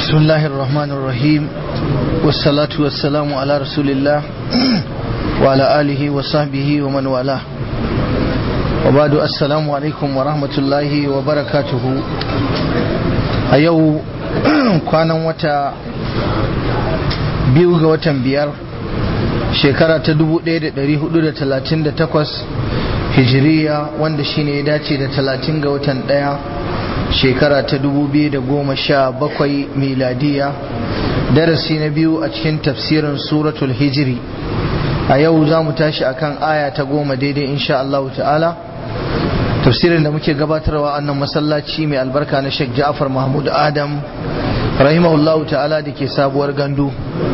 بسم الله الرحمن الرحيم والصلاة والسلام على رسول الله وعلى آله وصحبه ومن والاه وبعد السلام عليكم ورحمة الله وبركاته أيو كان وتا biyu ga watan biyar shekara ta 1438 hijiriya wanda shine ya dace da 30 ga watan daya shekara ta 2017 miladiya darasi na biyu a cikin tafsirin suratul hijiri a yau za mu tashi akan aya ta goma daidai insha Allah ta'ala tafsirin da muke gabatarwa annan masallaci mai albarka na Sheikh Ja'far Mahmud Adam rahimahullahu ta'ala da ke sabuwar gandu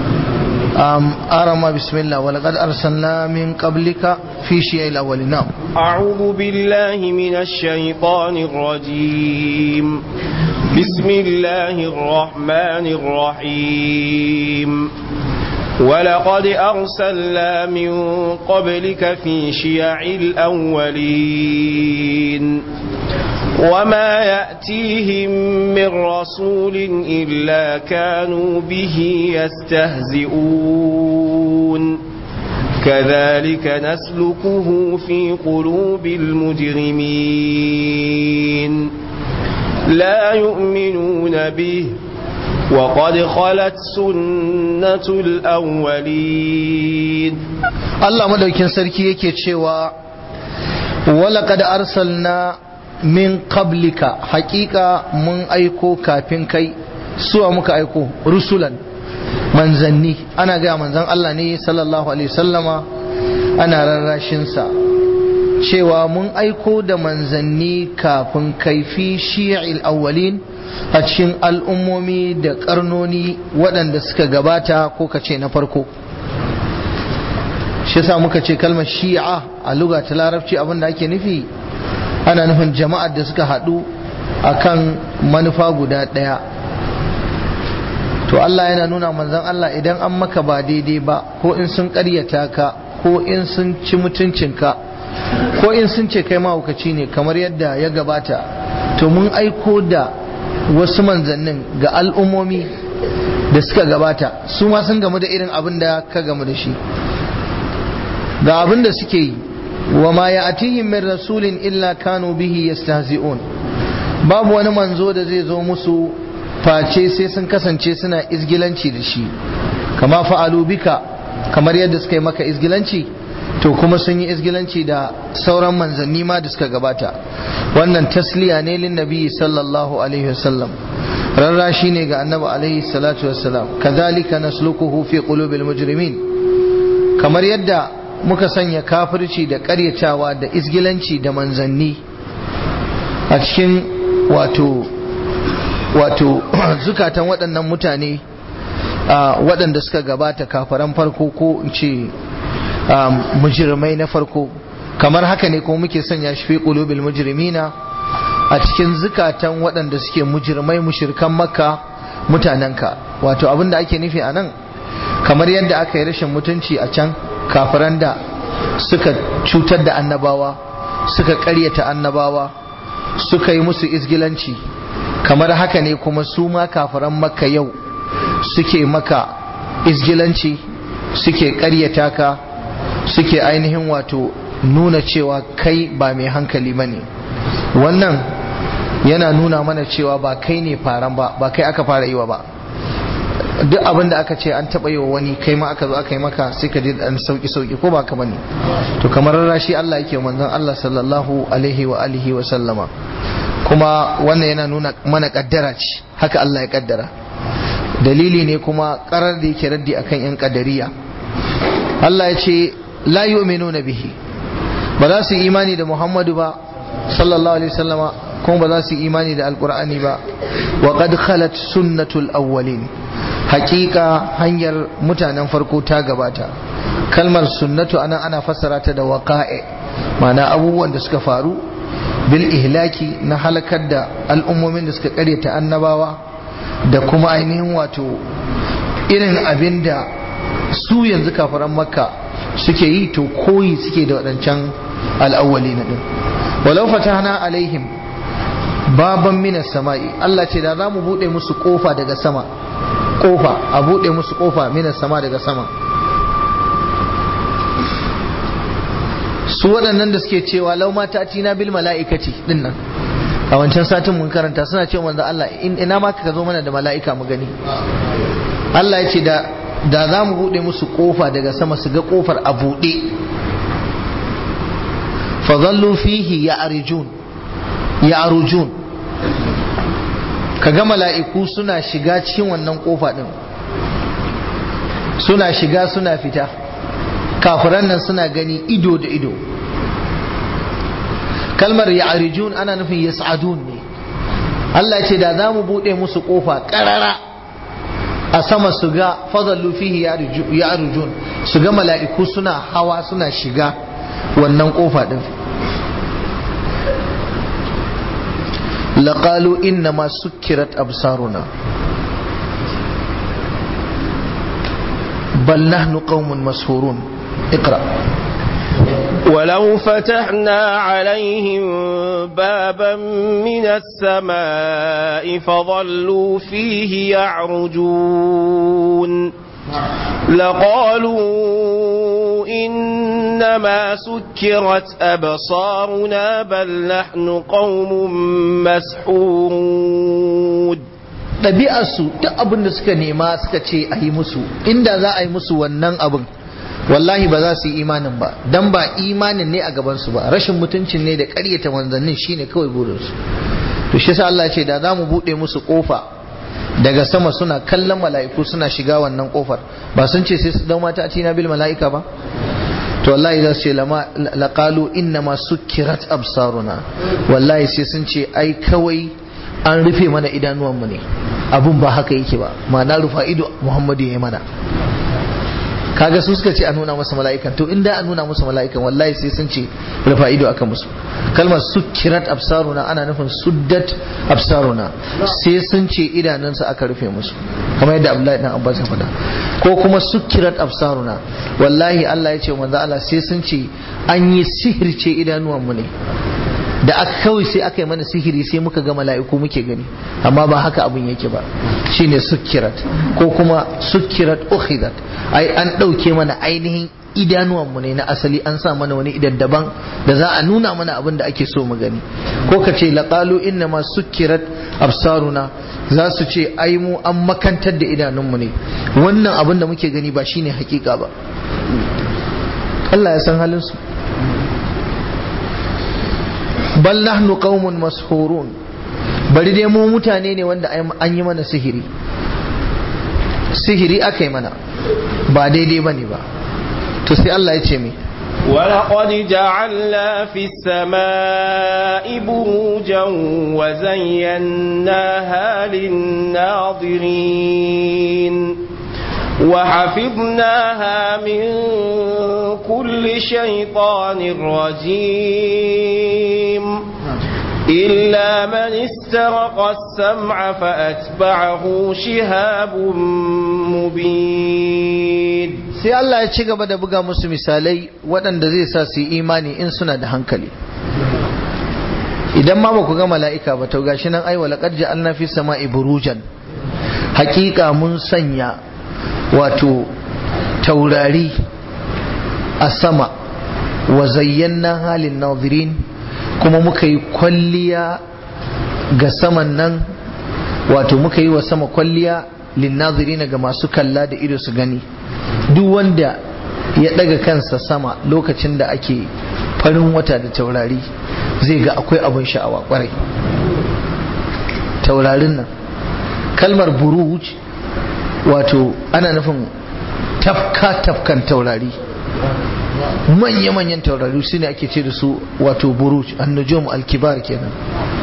أرم بسم الله ولقد أرسلنا من قبلك في شيء الأول نعم أعوذ بالله من الشيطان الرجيم بسم الله الرحمن الرحيم ولقد أرسلنا من قبلك في شيع الأولين وما يأتيهم من رسول إلا كانوا به يستهزئون كذلك نسلكه في قلوب المجرمين لا يؤمنون به وقد خلت سنة الأولين الله مدوكين سركي yake cewa ولقد أرسلنا min qablika hakika mun aiko kafin kai suwa muka aiko rusulan manzanni ana gaya manzan Allah ne sallallahu alaihi sallama ana rarrashinsa cewa mun aiko da manzanni kafin kaifi shi'il awwalin a cikin al'ummomi da karnoni waɗanda suka gabata ko kace na farko shi sa muka ce kalmar shi'a a luga ta larabci abinda ake nufi ana nufin jama'ar da suka haɗu akan manufa guda ɗaya to Allah yana nuna manzon Allah idan an maka ba daidai ba ko in sun ƙaryata ka ko in sun ci mutuncinka ko in sun ce kai mahaukaci ne kamar yadda ya gabata to mun aiko da wasu manzannin ga al'ummomi da suka gabata su ma sun gamu da irin abin da ka gamu da shi ga abin da suke yi وما يأتيهم من رسول إلا كانوا به يستهزئون babu wani manzo da zai zo musu face sai sun kasance suna izgilanci da shi kama fa'alu bika kamar yadda suka yi maka izgilanci to kuma sun yi izgilanci da sauran manzanni ma da suka gabata wannan tasliya ne lin nabi sallallahu alaihi wasallam rarrashi ne ga annabi alaihi salatu wassalam kazalika nasluquhu fi qulubil mujrimin kamar yadda muka sanya kafirci da karyatawa da izgilanci da manzanni a cikin wato wato zukatan waɗannan mutane waɗanda suka gabata kafaran farko ko in ce mujirmai na farko kamar haka ne kuma muke sanya shi fi qulubil mujrimina a cikin zukatan waɗanda suke mujirmai mushirkan makka mutanenka wato abinda ake nufi a nan kamar yadda aka yi rashin mutunci a can kafiran da suka cutar da annabawa suka karyata annabawa suka yi musu izgilanci kamar haka ne kuma su ma kafiran maka yau suke maka izgilanci suke karyata ka suke ainihin wato nuna cewa kai ba mai hankali ba ne wannan yana nuna mana cewa ba kai ne faran ba ba kai aka fara yi wa ba duk abin da aka ce an taɓa yi wa wani kai ma aka zo aka yi maka sai ka ji dan sauki sauki ko ba ka bane to kamar rashi Allah yake manzon Allah sallallahu alaihi wa alihi wa sallama kuma wannan yana nuna mana kaddara ce haka Allah ya kaddara dalili ne kuma karar da yake raddi akan yan kadariya Allah ya ce la yu'minuna bihi ba za su yi imani da Muhammadu ba sallallahu alaihi wasallama kuma ba za su yi imani da alqur'ani ba wa qad khalat sunnatul awwalin hakika hanyar mutanen farko ta gabata kalmar sunnatu anan ana fassara ta da waqa'i ma'ana abubuwan da suka faru bil ihlaki na halakar da al'ummomin da suka karyata annabawa da kuma ainihin wato irin abin da su yanzu kafaran makka suke yi to koyi suke da waɗancan al'awwali na ɗin walau fatahna alaihim baban minas sama'i Allah ce da za mu buɗe musu ƙofa daga sama kofa a buɗe musu kofa minas sama daga sama su waɗannan da suke cewa lau mata tina bil mala'ikati din nan a wancan satin mun karanta suna cewa manzo Allah ina ma ka zo mana da mala'ika mu gani Allah ya ce da da za mu buɗe musu kofa daga sama su ga kofar a buɗe fa zallu fihi ya arjun ya arjun kaga mala'iku suna shiga cikin wannan kofa din suna shiga suna fita kafiran nan suna gani ido da ido kalmar ya'rijun ana nufin yas'adun ne Allah ce da za mu buɗe musu ƙofa ƙarara a sama su ga fadallu fihi ya'rijun su ga mala'iku suna hawa suna shiga wannan ƙofa ɗin لقالوا إنما سكرت أبصارنا بل نحن قوم مسحورون اقرأ ولو فتحنا عليهم بابا من السماء فظلوا فيه يعرجون لقالوا إنما سكرت أبصارنا بل نحن قوم مسحورون ɗabi'arsu duk abin da suka nema suka ce a yi musu inda za a yi musu wannan abin wallahi ba za su yi imanin ba dan ba imanin ne a gabansu ba rashin mutuncin ne da ƙaryata manzannin shine kawai burinsu to shi yasa Allah ce da za mu buɗe musu ƙofa daga sama suna kallon mala'iku suna shiga wannan ƙofar ba sun ce sai su dau mata a bil mala'ika ba to wallahi za su ce laqalu inna ma sukkirat absaruna wallahi sai sun ce ai kawai an rufe mana idanuwanmu ne abun ba haka yake ba ma'ana rufa ido muhammadu ya yi mana kaga su suka ce a nuna masa mala'ikan to inda a nuna masa mala'ikan wallahi sai sun ce rufa ido aka musu kalmar sukkirat absaruna ana nufin suddat absaruna sai sun ce idanunsa aka rufe musu kamar yadda Abdullahi dan Abbas ya faɗa ko kuma sukkirat absaruna wallahi Allah ya ce manzo Allah sai sun ce an yi sihirce idanuwan mu ne da aka kawai sai aka yi mana sihiri sai muka ga mala'iku muke gani amma ba haka abin yake ba shine sukkirat ko kuma sukkirat ukhidat ai an ɗauke mana ainihin idanuwanmu ne na asali an sa mana wani idan daban da za a nuna mana abin da ake so mu gani ko ka ce laqalu inna ma sukkirat absaruna za su ce ai mu an makantar da idanunmu ne wannan abin da muke gani ba shine hakika ba Allah ya san halin su bal nahnu qaumun mashurun bari dai mu mutane ne wanda an yi mana sihiri sihiri aka yi mana ba daidai bane ba to sai Allah ya ce mi ولقد جعلنا في السماء بروجا وزيناها للناظرين وحفظناها من كل شيطان رجيم إلا من استرق السمع فأتبعه شهاب مبين sai Allah ya ci gaba da buga musu misalai waɗanda zai sa su yi imani in suna da hankali idan ma ba ku ga mala'ika ba to gashi nan ai wa laqad ja'alna fi sama'i burujan hakika mun sanya wato taurari a sama wa zayyana halin nazirin kuma muka yi kwalliya ga saman nan wato muka yi wa sama kwalliya linnazirina ga masu kalla da ido su gani duk wanda ya daga kansa sama lokacin da ake farin wata da taurari zai ga akwai abin sha'awa kwarai taurarin nan kalmar buruj wato ana nufin tafka tafkan taurari manya-manyan taurari su ne ake ce da su wato buruj annujum alkibar kenan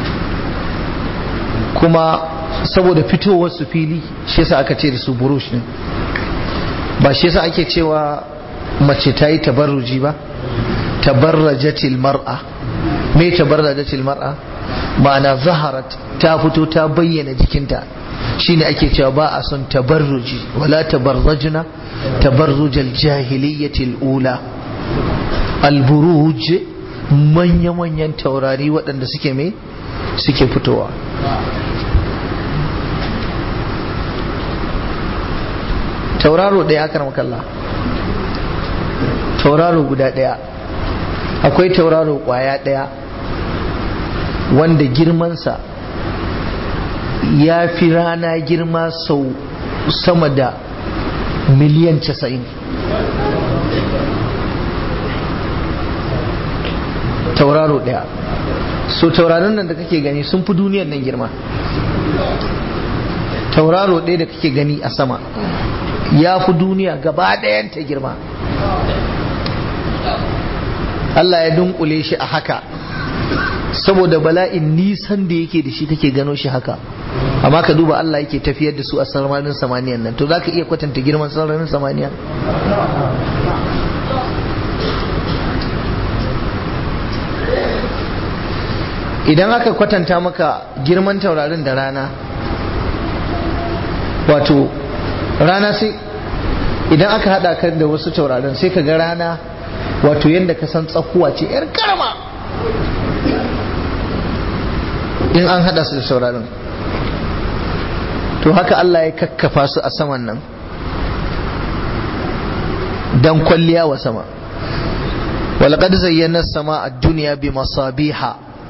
kuma saboda fitowar su fili shi yasa aka ce da su buruj ne ba shi yasa ake cewa mace ta yi tabarruji ba tabarrajatil mar'a me tabarrajatil mar'a ma'ana zaharat ta fito ta bayyana jikinta shine ake cewa ba a son tabarruji wala tabarrajna tabarrujal jahiliyyatil ula alburuj manya-manyan taurari waɗanda suke me suke fitowa tauraro ɗaya aka makalla tauraro guda ɗaya akwai tauraro ƙwaya ɗaya wanda girmansa ya fi rana girma sau sama da miliyan casa'in tauraro ɗaya so tauraron nan da kake gani sun fi duniyar nan girma tauraro ɗaya da kake gani a sama ya fi duniya gaba ɗayanta girma Allah ya dunkule shi a haka saboda bala'in nisan da yake da shi kake gano shi haka amma ka duba Allah yake tafiyar da su a sararin samaniyan nan to za ka iya kwatanta girman sararin samaniya idan aka kwatanta maka girman taurarin da rana wato rana sai idan aka hada ka da wasu taurarin sai ka ga rana wato yadda ka san tsakuwa ce yar karama in an hada su da taurarin to haka Allah ya kakkafa su a saman nan dan kwalliya wa sama ولقد زينا السماء الدنيا بمصابيح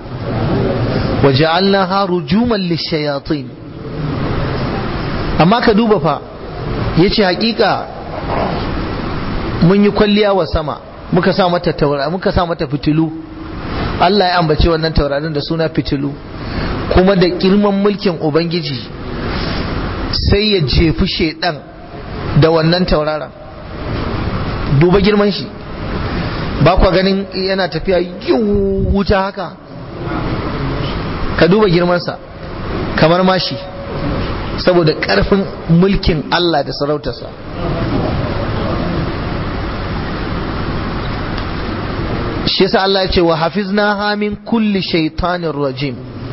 وجعلناها رجوما للشياطين amma ka duba fa ya ce hakika mun yi kwalliya wa sama muka sa mata taura muka sa mata fitilu Allah ya ambace wannan taurarin da suna fitilu kuma da girman mulkin ubangiji sai ya jefi shedan da wannan tauraron duba girman shi ba kwa ganin yana tafiya yiwu wuta haka ka duba girmansa kamar mashi saboda ƙarfin mulkin Allah da sarautarsa shi yasa Allah ya ce wa hafiznaha min kulli shaitanin rajim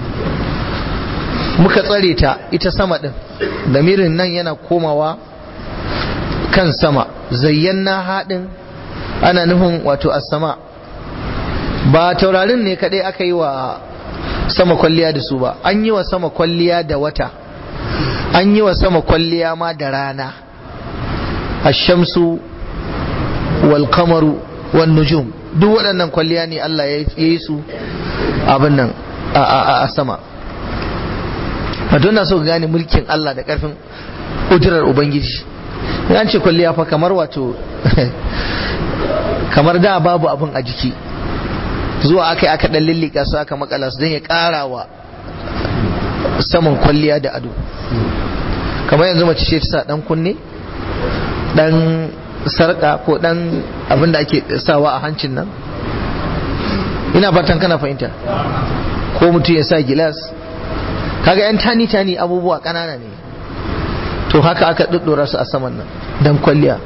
muka tsare ta ita sama din damirin nan yana komawa kan sama zayyana haɗin ana nufin wato as-sama ba taurarin ne kadai aka yi wa sama kwalliya da su ba an yi wa sama kwalliya da wata an yi wa sama kwalliya ma da rana ashamsu wal kamaru wan nujum duk waɗannan kwalliya ne Allah ya yi su abin nan a sama wato na so gane mulkin Allah da ƙarfin ƙudurar Ubangiji ya ce kwalliya fa kamar wato kamar da babu abin a jiki zuwa aka yi aka ɗan lillika su aka makala su don ya ƙara wa saman kwalliya da ado kamar yanzu mace ce ta sa ɗan kunne ɗan sarƙa ko ɗan abin da ake sawa a hancin nan ina fatan kana fahimta ko mutum ya sa gilas kaga yan tani tani abubuwa ƙanana ne to haka aka ɗuɗɗura su a saman nan don kwalliya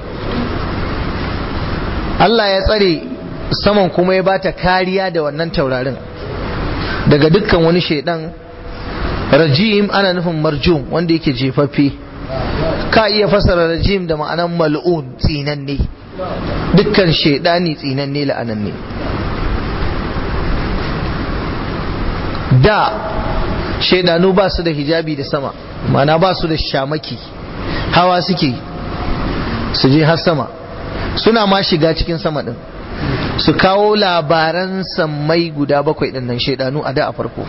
Allah ya tsare saman kuma ya bata kariya da wannan taurarin daga dukkan wani shaidan rajim ana nufin marjum wanda yake jefaffe ka iya fasara rajim da ma'anan mal'un tsinanne dukkan shaidani tsinanne la'ananne da shaidanu ba su da hijabi da sama mana ba su da shamaki hawa suke su je har sama suna ma shiga cikin sama din su kawo labaran sammai guda bakwai din nan shaidanu a da a farko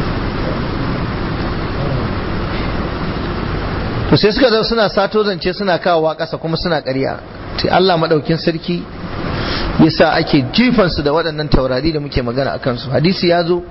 to sai suka zo suna sato zance suna kawowa ƙasa kuma suna ƙarya sai Allah maɗaukin sarki yasa ake jifansu da waɗannan taurari da muke magana a kansu hadisi ya zo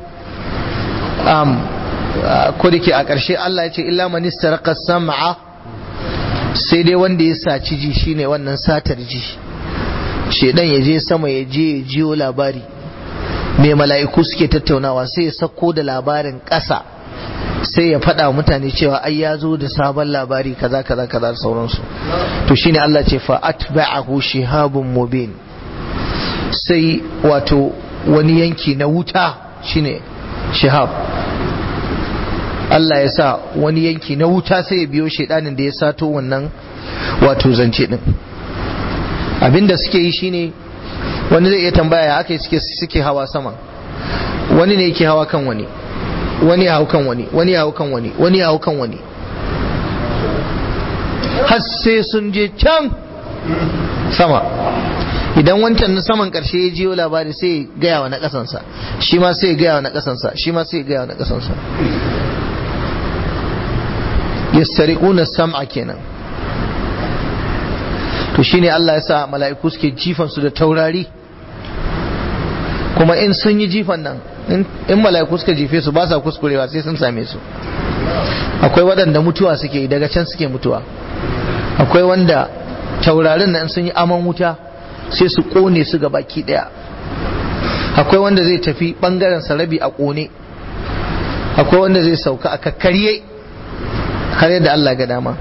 ko da ke a ƙarshe Allah ya ce illa man istarqa sam'a sai dai wanda ya saci ji shine wannan satar ji shedan ya je sama ya je ya jiyo labari mai mala'iku suke tattaunawa sai ya sako da labarin ƙasa sai ya faɗa mutane cewa ai ya zo da sabon labari kaza kaza kaza da sauransu to shine Allah ce fa atba'ahu shihabun mubin sai wato wani yanki na wuta shine shihab Allah ya sa wani yanki na wuta sai ya biyo shaidanin da ya sato wannan wato zance din abinda suke yi shine wani zai iya tambaya ya aka suke suke hawa sama wani ne yake hawa kan wani wani ya hau kan wani wani ya hau kan wani wani ya hau kan wani har sai sun je can sama idan wancan na saman karshe ya jiyo labari sai ya gaya wa na kasansa shi ma sai ya gaya wa na kasansa shi ma sai ya gaya wa na kasansa yastariquna sam'a kenan to shine Allah ya sa mala'iku suke jifan su da taurari kuma in sun yi jifan nan in mala'iku suka jife su ba sa kuskurewa sai sun same su akwai waɗanda mutuwa suke daga can suke mutuwa akwai wanda taurarin nan sun yi aman wuta sai su ƙone su ga baki ɗaya akwai wanda zai tafi ɓangaren sarabi a ƙone akwai wanda zai sauka a kakkarye har yadda Allah ga dama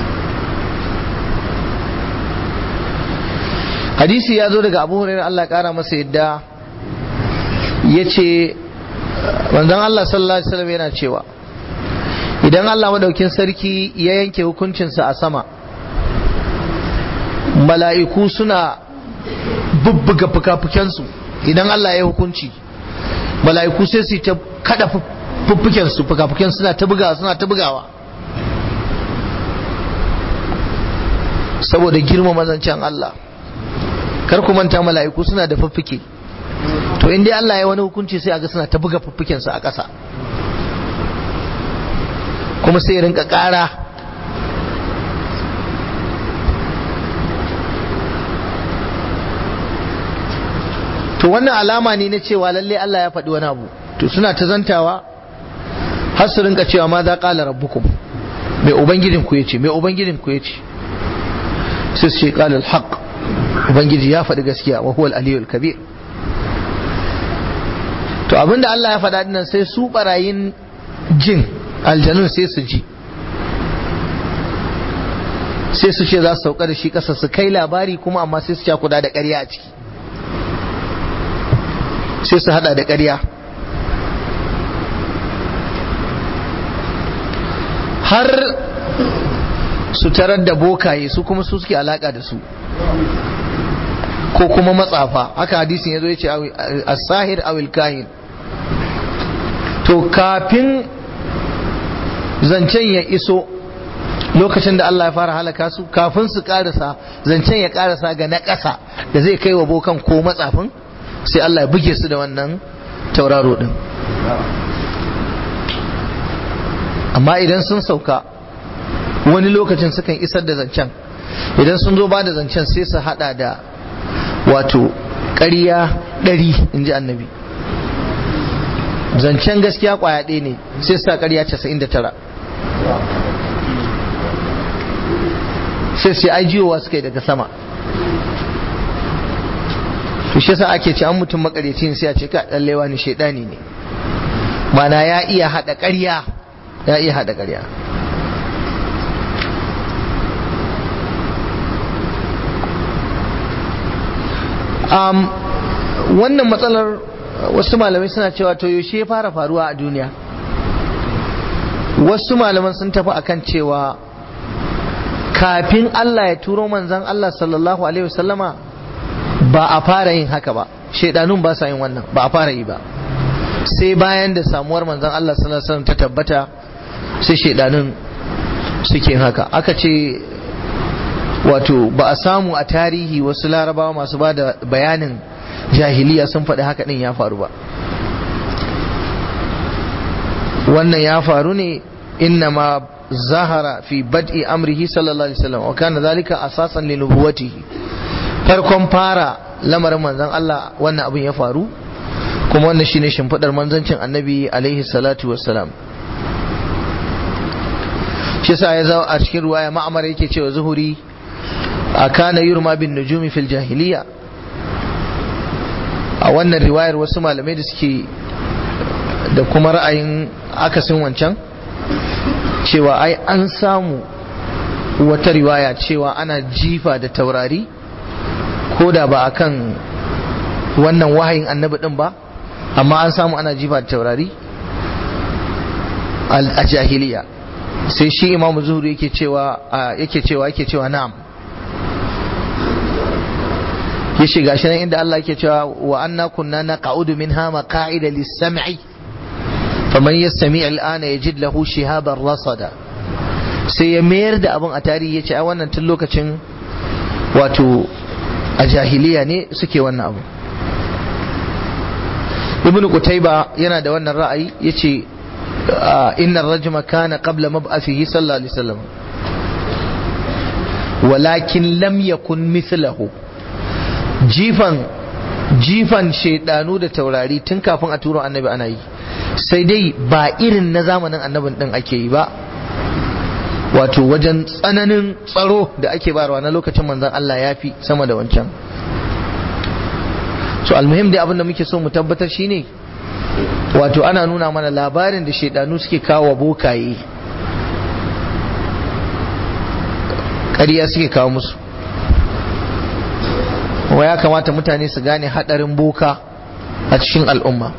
hadisi ya zo daga abu hurairar Allah ƙara masa yadda ya ce manzon Allah sallallahu alaihi wasallam yana cewa idan Allah madaukin sarki ya yanke hukuncinsa a sama mala'iku suna bubbuga fuka-fukensu idan Allah ya hukunci mala'iku sai su ta kada fuffukensu fuka-fuken suna ta bugawa suna ta bugawa saboda girma mazancin Allah kar ku manta mala'iku suna da fuffuke to in dai Allah ya wani hukunci sai aga suna ta buga fuffukensu a ƙasa kuma sai rinka ƙara to wannan alama ne na cewa lalle Allah ya faɗi wani abu to suna ta zantawa har su rinka cewa ma za ƙala rabbukum mai ubangijin ku yace mai ubangijin ku yace sai su ce ƙala alhaq ubangiji ya faɗi gaskiya wa huwa al-aliyul kabir to abinda Allah ya faɗa dinnan sai su barayin jin aljanun sai su ji sai su ce za su sauka da shi ƙasa su kai labari kuma amma sai su cakuda da ƙarya a ciki sai su hada da ƙarya har su tarar da bokaye su kuma su suke alaka da su ko kuma matsafa haka hadisin ya zo ya ce as-sahir awil kahin to kafin zancen ya iso lokacin da Allah ya fara halaka su kafin su karasa zancen ya karasa ga na ƙasa da zai kai wa bokan ko matsafin sai Allah ya buge su da wannan tauraro din amma idan sun sauka wani lokacin sukan isar da zancen idan sun zo ba da zancen sai su hada da wato ƙarya ɗari in ji annabi zancen gaskiya kwaya ɗaya ne sai sa ƙarya casa'in da tara sai sai ai jiyowa suka yi daga sama to shi yasa ake ce an mutum makareci ne sai a ce ka dan lewa ne shaidani ne mana ya iya hada ƙarya ya iya hada ƙarya um, wannan matsalar wasu malamai suna cewa to yaushe ya fara faruwa a duniya wasu malaman sun tafi akan cewa kafin Allah ya turo manzan Allah sallallahu alaihi wasallama ba a fara yin haka ba shaidanun ba sa yin wannan ba a fara yi ba sai bayan da samuwar manzan Allah sallallahu alaihi wasallam ta tabbata sai shaidanun suke yin haka aka ce wato ba a samu a tarihi wasu larabawa masu ba da bayanin jahiliya sun faɗi haka ɗin ya faru ba wannan ya faru ne innama zahara fi bad'i amrihi sallallahu alaihi wasallam wa kana zalika asasan li nubuwatihi farkon fara lamarin manzon Allah wannan abin ya faru kuma wannan shine shimfidar manzancin annabi alaihi salatu wassalam shi yasa ya zo a cikin ruwaya ma'amar yake cewa zuhuri akana yurma bin nujumi fil jahiliya a wannan riwayar wasu malamai da suke da kuma ra'ayin akasin wancan cewa ai an samu wata riwaya cewa ana jifa da taurari ko da ba akan wannan wahayin annabi din ba amma an samu ana jifa da taurari a jahiliya sai shi imamu zuhuri yake cewa yake cewa yake cewa na'am ya shiga shi nan inda Allah yake cewa wa anna kunna naqa'udu minha maqa'ida lis-sam'i faman yastami' al-ana yajid lahu shihaban rasada sai ya mayar da abin a tarihi ya ce a wannan tun lokacin wato a jahiliya ne suke wannan abu ibn qutayba yana da wannan ra'ayi yace inna ar-rajma kana qabla mab'athihi sallallahu alaihi wasallam walakin lam yakun mithlahu jifan jifan shaidanu da taurari tun kafin a turo annabi ana yi sai dai ba irin na zamanin annabin din ake yi ba wato wajen tsananin tsaro da ake barwa na lokacin manzon Allah ya fi sama da wancan so almuhim dai abin da muke so mu tabbatar shine wato ana nuna mana labarin da shaidanu suke kawo bokaye ƙarya suke kawo musu wa ya kamata mutane su gane hadarin boka a cikin al'umma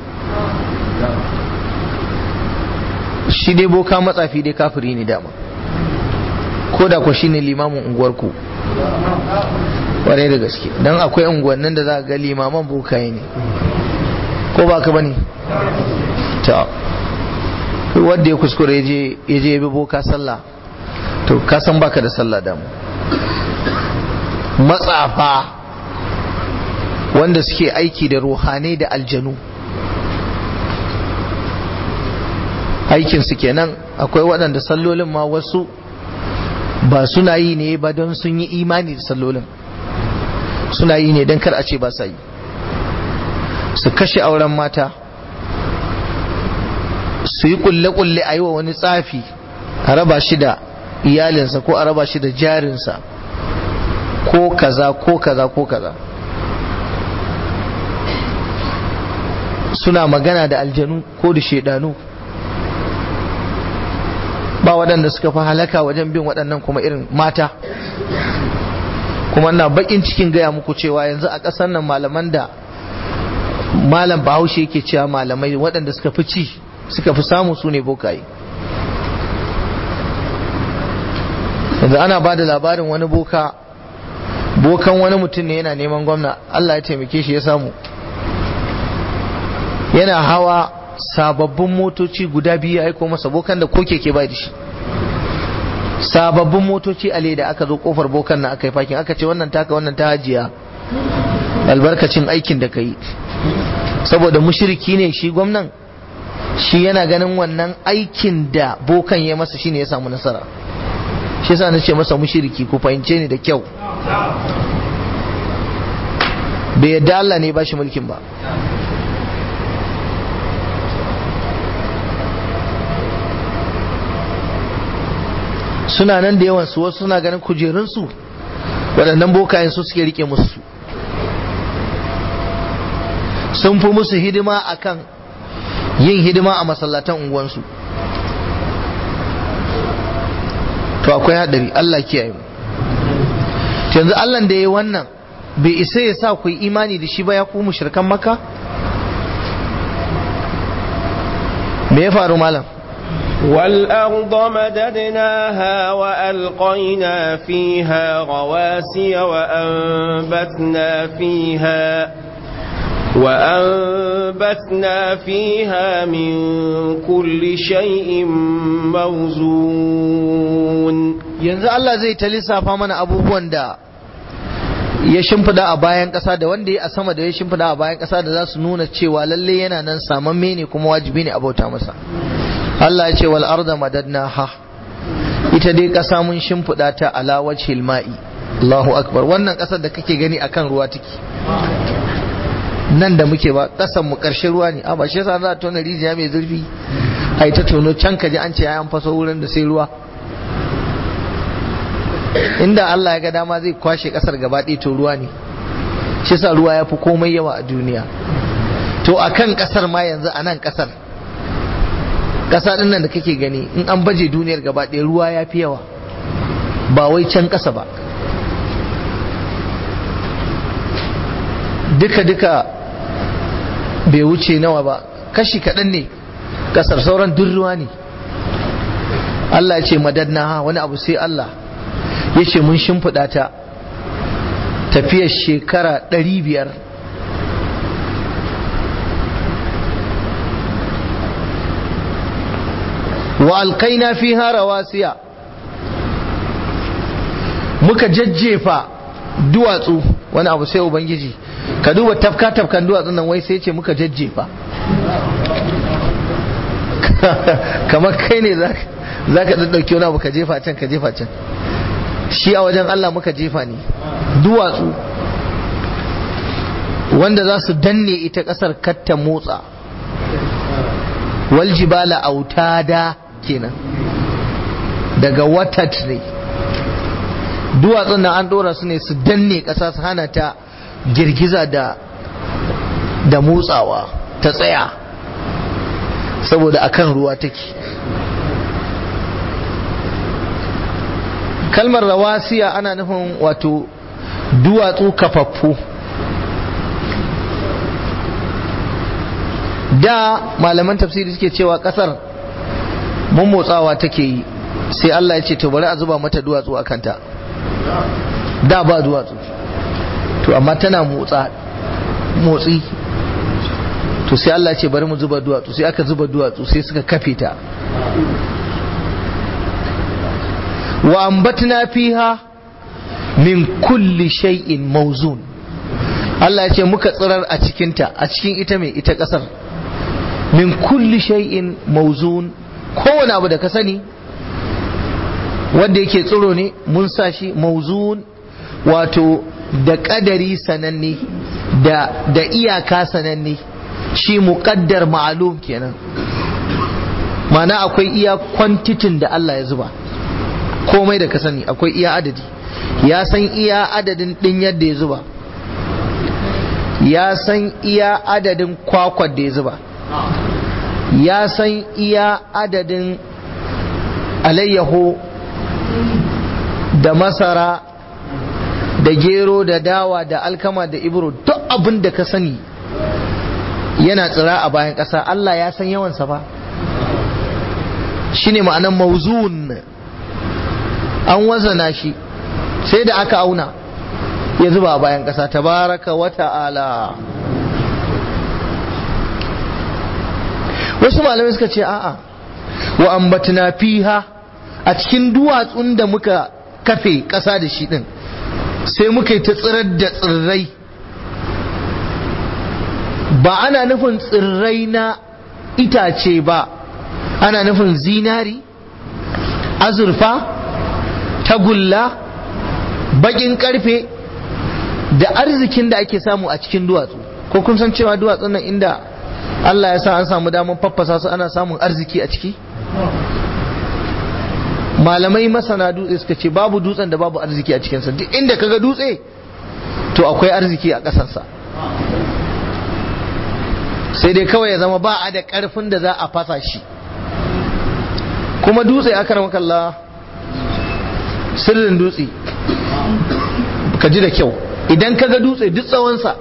shi dai boka matsafi dai kafiri ne dama ko da ku shine limamin unguwarku kwarai da gaske don akwai unguwannin da za ga limaman bokaye ne ko ba ka bane ta wadda ya kuskure ya je ya bi boka sallah to ka san baka da sallah damu matsafa wanda suke aiki da ruhanai da aljanu aikin su kenan akwai waɗanda sallolin ma wasu ba suna yi ne ba don sun yi imani da sallolin suna yi ne don kar a ce ba sa yi su kashe auren mata su yi kulle-kulle a yi wa wani tsafi a raba shi da iyalinsa ko a raba shi da jarinsa ko kaza ko kaza ko kaza suna magana da aljanu ko da shaidanu ba waɗanda suka fi halaka wajen bin waɗannan kuma irin mata kuma na bakin cikin gaya muku cewa yanzu a ƙasar nan malaman da malam bahaushe yake cewa malamai waɗanda suka fi ci suka fi samu su ne bokaye yanzu ana ba da labarin wani boka bokan wani mutum ne yana neman gwamna Allah ya taimake shi ya samu yana hawa sababbin motoci guda biyu ya aiko masa bokan da ko keke bai da shi sababbin motoci a leda aka zo kofar bokan na aka yi fakin aka ce wannan taka wannan ta hajiya albarkacin aikin da ka yi saboda mushiriki ne shi gwamnan shi yana ganin wannan aikin da bokan ya masa shine ya samu nasara shi yasa nace masa mushiriki ku fahimce ni da kyau bai yadda Allah ne ba shi mulkin ba suna nan da yawan su wasu suna ganin kujerunsu waɗannan bokayen su suke rike musu sun fi musu hidima akan yin hidima a masallatan unguwansu to akwai haɗari Allah kiyaye mu yanzu Allah da ya yi wannan bai isa ya sa ku yi imani da shi ba ya ku mushrikan maka me ya faru malam والأرض مددناها وألقينا فيها رواسي وأنبتنا فيها وأنبتنا فيها من كل شيء موزون yanzu Allah zai ta lissafa mana abubuwan da ya shimfida a bayan ƙasa da wanda ya a sama da ya shimfida a bayan ƙasa da za su nuna cewa lalle yana nan samamme ne kuma wajibi ne a bauta masa Allah ya ce wal arda madadnaha ita dai ƙasa mun shimfida ta ala wajhil ma'i Allahu akbar wannan ƙasar da kake gani akan ruwa take nan da muke ba ƙasan mu ƙarshen ruwa ne a ba shi yasa za a tona rijiya mai zurfi ai ta tono can kaji an ce an faso wurin da sai ruwa inda Allah ya ga dama zai kwashe kasar gaba ɗaya to ruwa ne shi sa ruwa ya fi komai yawa a duniya to a kan kasar ma yanzu a nan kasar ƙasa ɗin nan da kake gani in an baje duniyar gaba ɗaya ruwa ya fi yawa ba wai can ƙasa ba duka-duka bai wuce nawa ba kashi kaɗan ne ƙasar sauran duk ruwa ne Allah ya ce madadna wani abu sai Allah ya ce mun shimfiɗa ta tafiyar shekara ɗari biyar wa alkaina fi rawasiya muka jajjefa duwatsu wani abu sai ubangiji ka duba tafka tafkan duwatsun nan wai sai ce muka jajjefa kamar kai ne za ka ɗauki wani abu ka jefa can ka jefa can shi a wajen Allah muka jefa ne duwatsu wanda za su danne ita ƙasar katta motsa waljibala autada kenan daga watat ne duwatsun nan an ɗora su ne su danne ƙasa su hana ta girgiza da da motsawa ta tsaya saboda akan ruwa take kalmar rawasiya ana nufin wato duwatsu kafaffu da malaman tafsiri suke cewa kasar mun motsawa take yi sai Allah ya ce to bari a zuba mata duwatsu a kanta da ba duwatsu to amma tana motsa motsi to sai Allah ce bari mu zuba duwatsu sai aka zuba duwatsu sai suka kafe ta wa ambatna fiha min kulli shay'in mawzun Allah ya ce muka tsirar a cikinta a cikin ita mai ita kasar min kulli shay'in mawzun kowane abu da ka sani wanda yake tsiro ne mun sa shi mawzun wato da kadari sananne da da iyaka sananne shi muqaddar ma'lum kenan mana akwai iya kwantitin da Allah ya zuba komai da ka sani akwai iya adadi ya san iya adadin din yadda ya zuba ya san iya adadin kwakwar da ya zuba ya san iya adadin alayyaho da masara da gero da dawa da alkama da ibro duk abin da ka sani yana tsira a bayan ƙasa Allah ya san yawansa ba shine ma'anan mauzun an wazana shi sai da aka auna ya zuba a bayan ƙasa tabaraka wa ta'ala wasu malamai suka ce a'a wa ambatna fiha a cikin duwatsun da muka kafe ƙasa da shi din sai muka yi ta tsirar da tsirrai ba ana nufin tsirrai na itace ba ana nufin zinari azurfa tagulla bakin karfe da arzikin da ake samu a cikin duwatsu ko kun san cewa duwatsun nan inda Allah ya sa an samu damar faffasa su ana samun arziki a ciki malamai masana dutse suka ce babu dutsen da babu arziki a cikinsa duk inda kaga dutse to akwai arziki a ƙasarsa sai dai kawai ya zama ba a da ƙarfin da za a fasa shi kuma dutse aka rama kalla sirrin dutse ka ji da kyau idan kaga dutse duk tsawonsa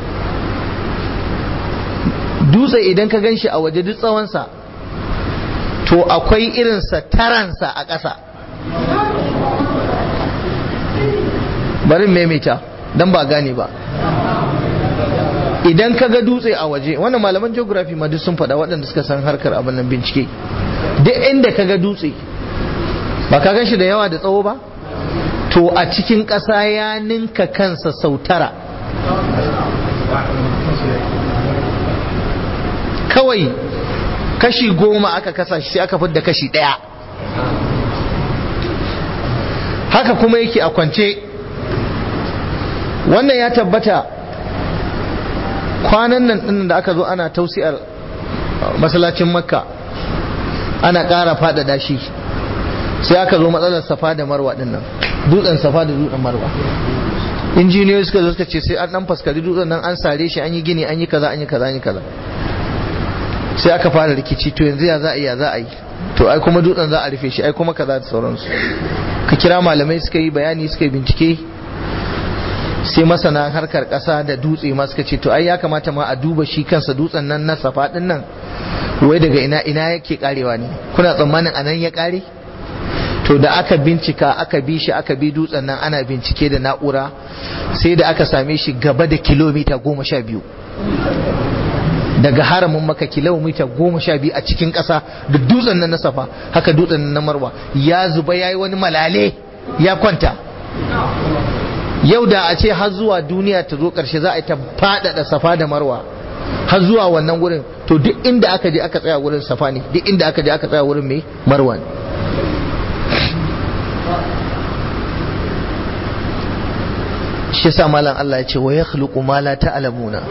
dutse idan ka gan shi a waje duk tsawonsa to akwai irinsa taransa a ƙasa bari maimaita don ba gane ba idan ka ga dutse a waje wannan malaman geography ma duk sun faɗa waɗanda suka san harkar abin nan bincike duk inda ka ga dutse ba ka gan shi da yawa da tsawo ba to a cikin ƙasa ya ninka kansa sau tara kawai kashi goma aka kasa shi sai aka fidda kashi ɗaya haka kuma yake a kwance wannan ya tabbata kwanan nan ɗin da aka zo ana tausiyar masallacin makka ana ƙara faɗaɗa shi sai aka zo matsalar safa da marwa ɗin nan dutsen safa da dutsen marwa injiniyoyi suka zo suka ce sai an ɗan faskari dutsen nan an sare shi an yi gini an yi kaza an yi kaza an yi kaza sai aka fara rikici to yanzu ya za a yi ya za a yi to ai kuma dutsen za a rufe shi ai kuma kaza da sauransu ka kira malamai suka yi bayani suka yi bincike sai masana harkar ƙasa da dutse ma suka ce to ai ya kamata ma a duba shi kansa dutsen nan na safa din nan wai daga ina ina yake karewa ne kuna tsammanin anan ya kare to da aka bincika aka bi shi aka bi dutsen nan ana bincike da na'ura sai da aka same shi gaba da kilomita goma sha biyu daga haramin maka kilomita goma sha biyu a cikin ƙasa da dutsen nan na safa haka dutsen nan na marwa ya zuba ya yi wani malale ya kwanta yau da a ce har zuwa duniya ta zo ƙarshe za a yi ta faɗaɗa safa da marwa har zuwa wannan wurin to duk inda aka je aka tsaya wurin safa ne duk inda aka je aka tsaya wurin mai marwa ne shi yasa malam Allah ya ce wa yakhluqu ma la ta'lamuna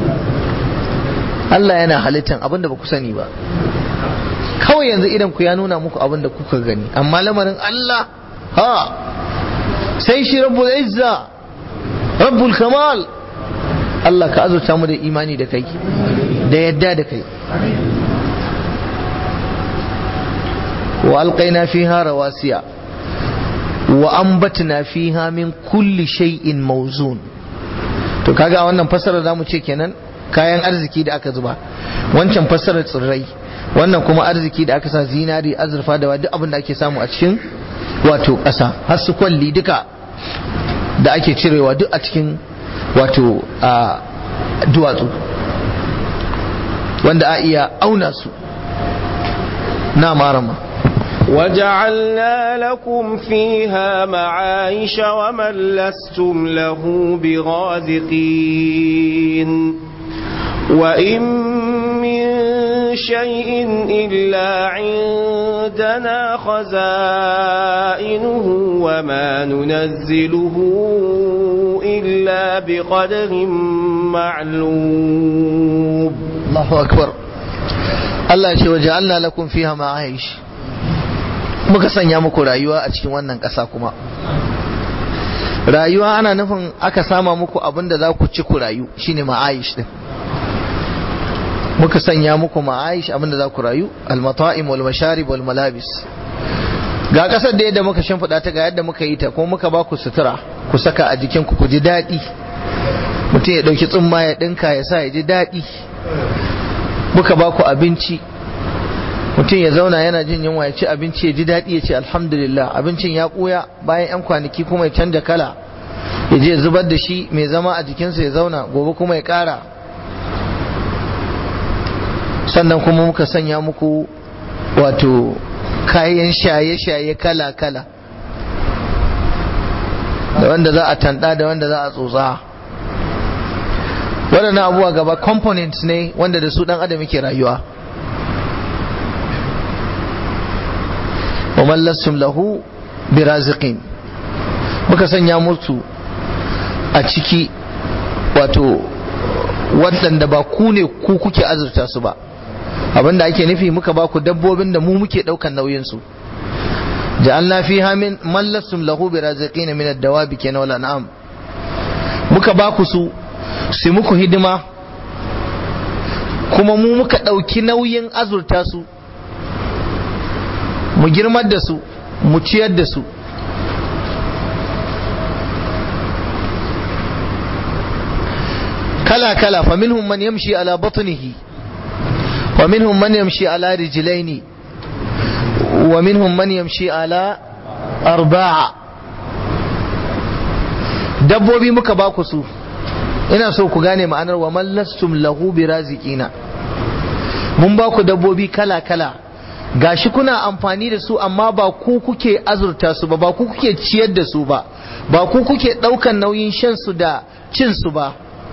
Allah yana halittan abinda ba ku sani ba kawai yanzu idan ku ya nuna muku abinda kuka gani amma lamarin Allah ha sai shi rabbul izza rabbul kamal Allah ka azurta mu da imani da kai da yadda da kai wa alqaina fiha rawasiya wa ambatna fiha min kulli shay'in mawzun to kaga wannan fasara zamu ce kenan kayan arziki da aka zuba wancan fassarar tsirrai wannan kuma arziki da aka sa zinari azurfa da duk abin da ake samu a cikin wato ƙasa har su kwalli duka da ake cirewa duk a cikin wato a duwatsu wanda a iya auna su na marama وجعلنا لكم فيها معايش ومن لستم له برازقين وإن من شيء إلا عندنا خزائنه وما ننزله إلا بقدر معلوم الله أكبر Allah ce waje Allah lakum fiha ma'aish muka sanya muku rayuwa a cikin wannan ƙasa kuma rayuwa ana nufin aka sama muku abin da za ku ci ku rayu shine ma'aish din muka sanya muku ma'aish abin da za ku rayu almata'im wal masharib wal malabis ga ƙasar da yadda muka shimfiɗa ta ga yadda muka yi ta kuma muka ba ku sutura ku saka a jikinku ku ji daɗi mutum ya ɗauki tsumma ya ɗinka ya sa ya ji daɗi muka ba ku abinci mutum ya zauna yana jin yunwa ya ci abinci ya ji daɗi ya ce alhamdulillah abincin ya ɓuya bayan 'yan kwanaki kuma ya canja kala ya je zubar da shi mai zama a jikinsa ya zauna gobe kuma ya ƙara sannan kuma muka sanya muku wato kayan shaye-shaye kala-kala da wanda za a tanda da wanda za a tsotsa waɗannan abubuwa gaba components ne wanda da su ɗan adam yake rayuwa wa mallassum lahu biraziqin muka sanya musu a ciki wato waɗanda ba ku ne ku kuke azurta su ba abinda ake nufi muka ba ku dabbobin da mu muke ɗaukan nauyinsu ja'alna fiha min mallassum lahu biraziqin min ad-dawabi kenan wal an'am muka ba ku su su muku hidima kuma mu muka ɗauki nauyin azurta su mu girmar da su mu ciyar da su kala kala fa minhum man yamshi ala batnihi wa minhum man yamshi ala rijlaini wa minhum man yamshi ala arba'a dabbobi muka ba ku su ina so ku gane ma'anar wa mallastum lahu birazikina mun ba ku dabbobi kala kala gashi kuna amfani da su amma ba ku kuke azurta su ba ba ku kuke ciyar da su ba ba ku kuke daukan nauyin shan su da cin su ba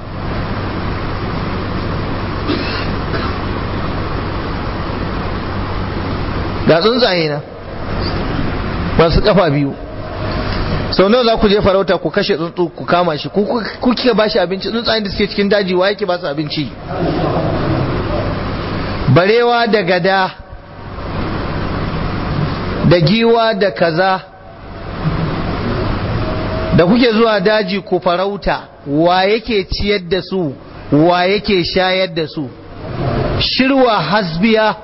ga tsuntsaye na masu kafa biyu sau nawa za ku je farauta ku kashe tsuntsu ku kama shi ku kike ba shi abinci tsuntsayen da suke cikin daji wa yake ba su abinci barewa da gada da giwa da kaza da kuke zuwa daji ku farauta wa yake ciyar da su wa yake shayar da su shirwa hasbiya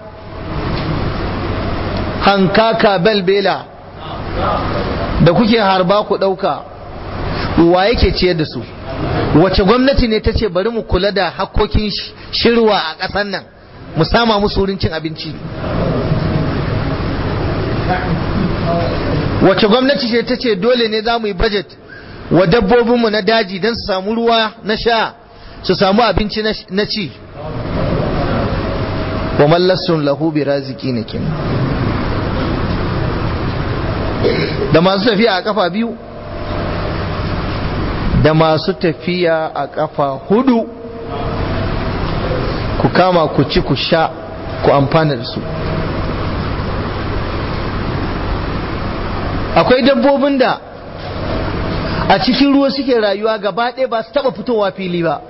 hankaka belbela da kuke harba ku ɗauka wa yake ciyar da su wace gwamnati ne ta ce bari mu kula da hakkokin shirwa a ƙasar nan mu sama musu wurin cin abinci wace gwamnati ce ta ce dole ne za mu yi budget wa dabbobinmu na daji don su samu ruwa na sha su samu abinci na ci wa mallassun lahu bi raziki ne kenan da masu tafiya a kafa biyu da masu tafiya a ƙafa hudu ku kama ku ci ku sha ku amfana da su akwai dabbobin da a cikin ruwa suke rayuwa gaba ɗaya ba su taɓa fitowa fili ba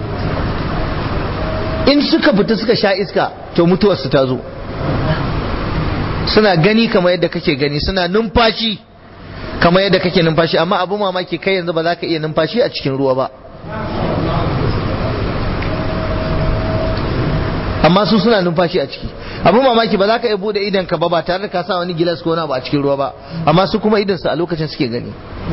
in suka fita suka sha iska to mutuwarsu ta zo suna gani kamar yadda kake gani suna numfashi kamar yadda kake numfashi amma abu mamaki kai yanzu ba za ka iya numfashi a cikin ruwa ba amma su suna numfashi a ciki abu mamaki ba za ka iya bude idan ka ba ba tare da ka sa wani gilas ko wani ba a cikin ruwa ba amma su kuma idan su a lokacin suke gani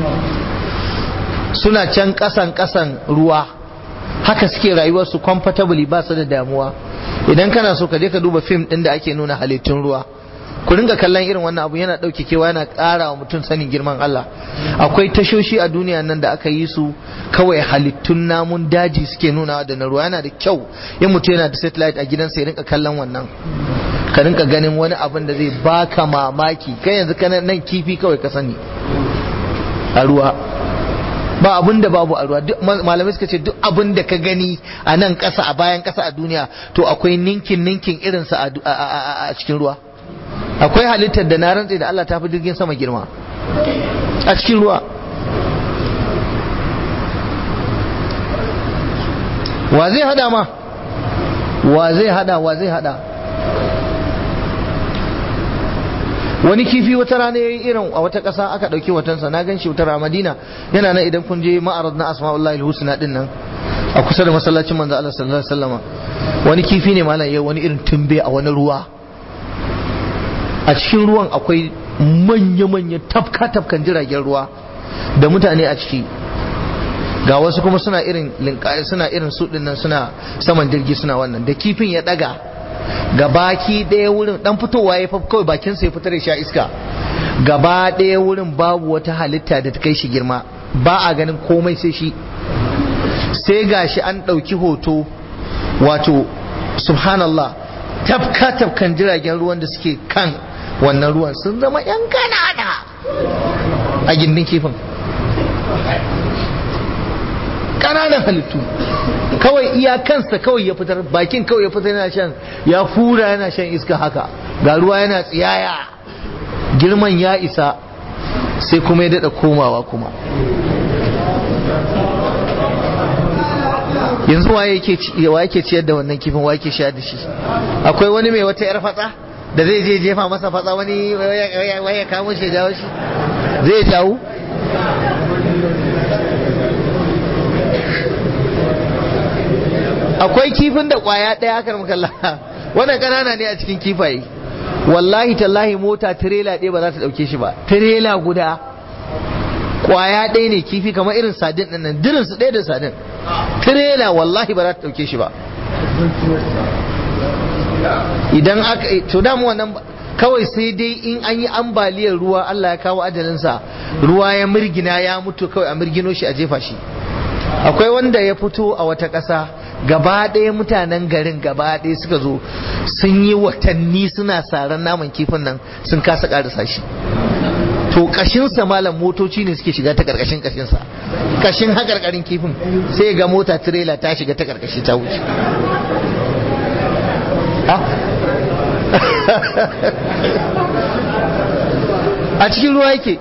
suna can kasan kasan ruwa haka suke rayuwar su comfortably ba su da damuwa idan kana so ka je ka duba fim din da ake nuna halittun ruwa ku ringa kallon irin wannan abu yana ɗauke kewa yana ƙara wa mutum sanin girman Allah akwai tashoshi a duniya nan da aka yi su kawai halittun namun daji suke nunawa da na ruwa yana da kyau in mutum yana da satellite a gidansa ya rinka kallon wannan ka rinka ganin wani abin da zai baka mamaki kai yanzu kana nan kifi kawai ka sani a ruwa ba abin da babu a ruwa malamai suka ce duk abin da ka gani a nan ƙasa a bayan ƙasa a duniya to akwai ninkin ninkin irinsa a cikin ruwa akwai halittar da na rantse da Allah ta fi jirgin sama girma a cikin ruwa wa zai hada ma wa zai hada wa zai hada wani kifi wata rana ya yi irin a wata ƙasa aka ɗauki watansa na gan shi wata rana madina yana nan idan kun je ma'arad na asma'ullahi husna din nan a kusa da masallacin manzo Allah sallallahu alaihi wasallam wani kifi ne malam ya wani irin tumbe a wani ruwa a cikin ruwan akwai manya-manya tafka-tafkan jiragen ruwa da mutane a ciki ga wasu kuma suna irin linkaye suna irin su nan suna saman jirgi suna wannan da kifin ya daga ga baki ɗaya wurin dan fitowa ya kawai bakin sa ya fitar da sha iska gaba ɗaya wurin babu wata halitta da ta kai shi girma ba a ganin komai sai shi sai gashi an ɗauki hoto wato subhanallah tafka tafkan jiragen ruwan da suke kan wannan ruwan sun zama yan kanana a gindin kifin ƙananan halittu kawai iyakansa kawai ya fitar bakin kawai ya fitar yana shan ya fura yana shan iska haka ga ruwa yana tsiyaya girman ya isa sai kuma ya daɗa komawa kuma yanzu wa yake ciyar da wannan kifin wa yake sha da shi akwai wani mai wata yar fatsa da zai je jefa masa fatsa wani waya kamo shi jawo shi zai jawo akwai kifin da kwaya ɗaya aka makalla wannan kanana ne a cikin kifaye wallahi tallahi mota tirela ɗaya ba za ta ɗauke shi ba tirela guda kwaya ɗaya ne kifi kamar irin sadin ɗin nan dirin su ɗaya da sadin tirela wallahi ba za ta ɗauke shi ba idan aka to damu wannan kawai sai dai in an yi ambaliyar ruwa Allah ya kawo ajalinsa ruwa ya mirgina ya mutu kawai a mirgino shi a jefa shi akwai wanda ya fito a wata ƙasa gaba ɗaya mutanen garin gaba ɗaya suka zo sun yi watanni suna saran naman kifin nan sun kasa ƙarasa shi to kashinsa malam motoci ne suke shiga ta karkashin kashinsa kashin hakarkarin kifin sai ga mota tirela ta shiga ta karkashi ta wuce a cikin ruwa yake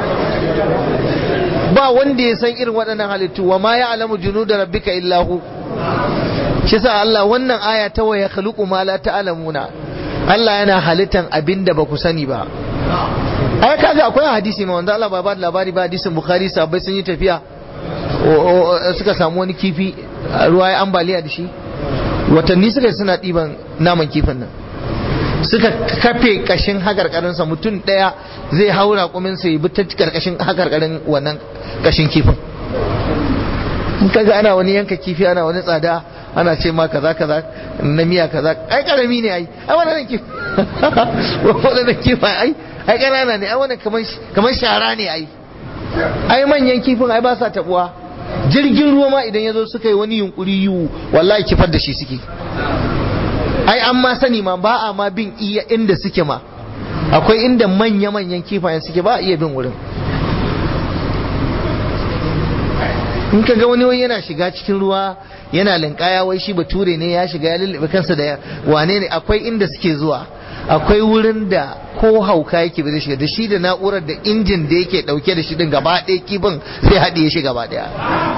ba wanda ya san irin waɗannan halittu wa ma ya alamu junu da rabbika illahu shi sa Allah wannan aya ta waya khluqu ma la ta'lamuna Allah yana halittan abinda ba ku sani ba ai kaga akwai hadisi ma wanda Allah ba ba labari ba hadisin Bukhari sahabbai sun yi tafiya suka samu wani kifi ruwa ya ambaliya da shi watanni suka suna ɗiban naman kifin nan suka kafe kashin hakarkarinsa mutum ɗaya zai haura kuminsa ya bi ta karkashin hakarkarin wannan kashin kifin in kaga ana wani yanka kifi ana wani tsada ana ce ma kaza kaza na miya kaza ai karami ne ai ai wannan kifi wannan kifi ai ai ƙanana ne ai wannan kamar shara ne ai ai manyan kifin ai ba sa tabuwa jirgin ruwa ma idan ya zo suka yi wani yunkuri yiwu wallahi kifar da shi suke ai an ma sani ma ba a ma bin iya inda suke ma akwai inda manya-manyan kifayen suke ba a iya bin wurin in ka ga wani wai yana shiga cikin ruwa yana linkaya wai shi bature ne ya shiga ya lullube kansa da wane ne akwai inda suke zuwa akwai wurin da ko hauka yake ba zai shiga da shi da na'urar da injin da yake dauke da shi din gaba ɗaya kibin zai haɗiye shi gaba ɗaya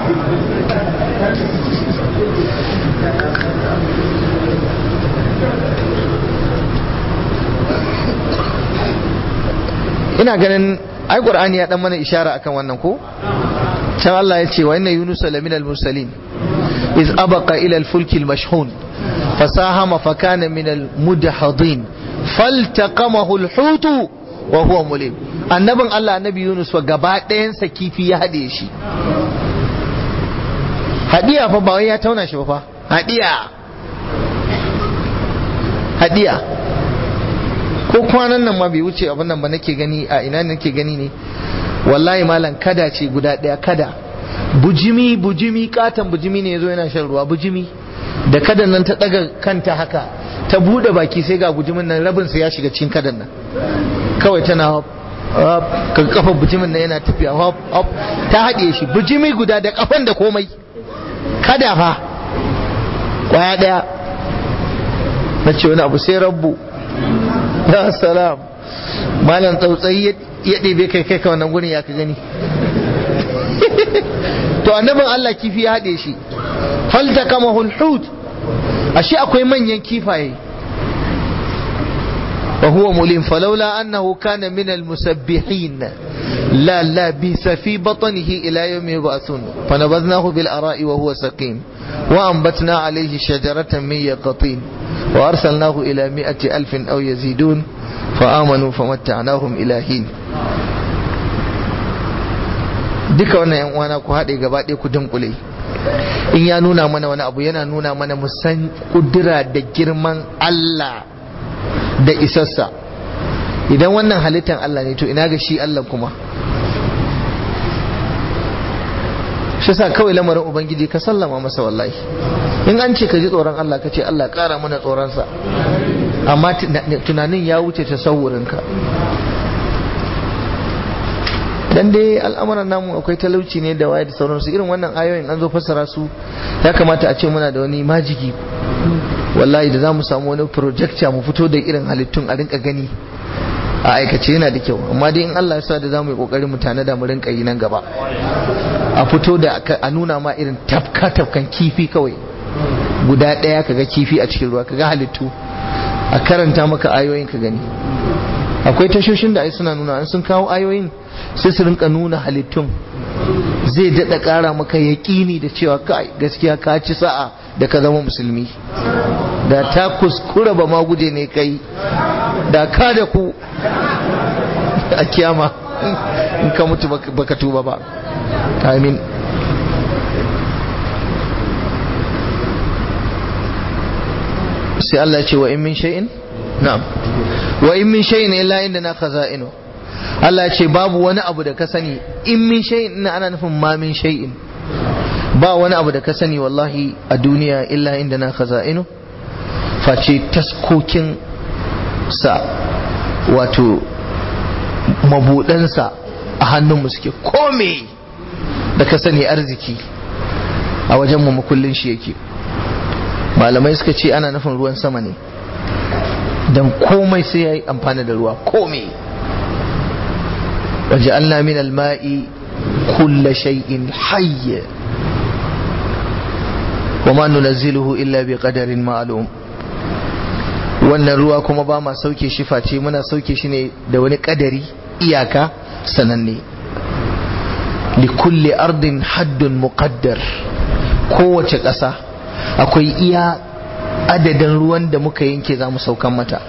ina ganin ai qur'ani ya dan mana ishara akan wannan ko can Allah ya ce wa inna yunus lamin al-mursalin iz abaqa ila al-fulk al-mashhun fasahama fa kana min al-mudhadin faltaqamahu al-hut wa huwa mulim annabin Allah annabi yunus wa gaba ɗayan sa kifi ya hade shi hadiya fa ba wai ya tauna shi ba fa hadiya hadiya ko kwanan nan ma bai wuce abin nan ba nake gani a ina nake gani ne wallahi malam kada ce guda daya kada bujimi bujimi katon bujimi ne yazo yana shan ruwa bujimi da kadan nan ta daga kanta haka ta bude baki sai ga bujimin nan rabin sa ya shiga cikin kadan nan kawai tana hop hop ka kafa bujimin nan yana tafiya hop hop ta haɗe shi bujimi guda da kafan da komai kada fa kwaya daya na ce wani abu sai rabbu ya salam malam tsautsayi ya ɗebe kai kai ka wannan gurin ya ka gani to annabin Allah kifi ya haɗe shi falta kama hulhut ashe akwai manyan kifaye wa huwa mulim falaula annahu kana min almusabbihin la labisa fi batnihi ila yawmi yub'athun fanabadnahu bil ara'i wa huwa saqim wa anbatna alayhi shajaratan min yaqtin wa arsalnahu ila mi'ati alfin aw yazidun fa amanu famatta'nahum ila hin duka wannan yan uwana ku haɗe gaba ɗaya ku dunkule in ya nuna mana wani abu yana nuna mana musan kudura da girman Allah da isassa idan wannan halittar Allah ne to ina ga shi Allah kuma shi sa kawai lamarin ubangiji ka sallama masa wallahi in an ce ka ji tsoron Allah ka ce Allah ƙara mana tsoronsa amma tunanin ya wuce tasawurinka dan dai al'amuran namu akwai talauci ne da waye da sauransu irin wannan ayoyin an zo fassara su ya kamata a ce muna da wani majigi wallahi da za mu samu wani projector mu fito da irin halittun a rinka gani a aikace yana da kyau amma dai in Allah ya sa da za mu yi kokarin mu da mu rinka yi nan gaba a fito da a nuna ma irin tafka tafkan kifi kawai guda ɗaya kaga kifi a cikin ruwa kaga halittu a karanta maka ayoyin ka gani akwai tashoshin da ai suna nuna an sun kawo ayoyin sai su rinka nuna halittun zai daɗa ƙara maka yaƙini da cewa kai gaskiya ka ci sa'a da ka zama musulmi da ta kuskura ba ma guje ne kai da ka da ku a kiyama in ka mutu baka tuba ba amin sai Allah ce wa in min shay'in na'am wa in min shay'in illa indana khaza'inu Allah ce babu wani abu da ka sani in min shay'in ina ana nufin ma min shay'in ba wani abu da ka sani wallahi a duniya illa indana khaza'inu face taskokin sa wato mabudansa a hannunmu suke kome da ka sani arziki a wajen mu makullin shi yake malamai suka ce ana nufin ruwan sama ne don komai sai ya yi amfani da ruwa komai waje Allah min alma'i kulla shay'in hayy wa ma nunazziluhu illa bi qadarin ma'lum wannan ruwa kuma ba ma sauke shi face muna sauke shi ne da wani kadari iyaka sananne li kulli ardin haddun muqaddar kowace ƙasa akwai iya adadin ruwan da muka yanke za mu saukan mata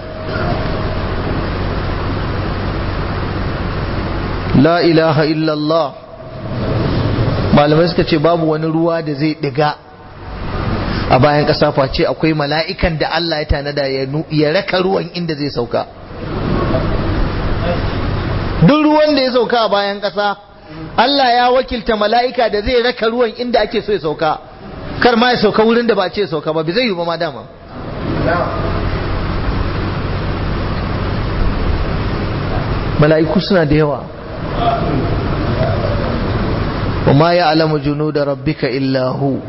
la ilaha illallah malamai suka ce babu wani ruwa da zai diga a bayan ƙasa face akwai mala'ikan da Allah ya tanada ya raka ruwan inda zai sauka duk ruwan da ya sauka a bayan ƙasa Allah ya wakilta mala'ika da zai raka ruwan inda ake so ya sauka kar ma ya sauka wurin da ba ce sauka ba zai yi ba ma dama mala'iku suna da yawa wa ma ya'lamu junuda rabbika illa hu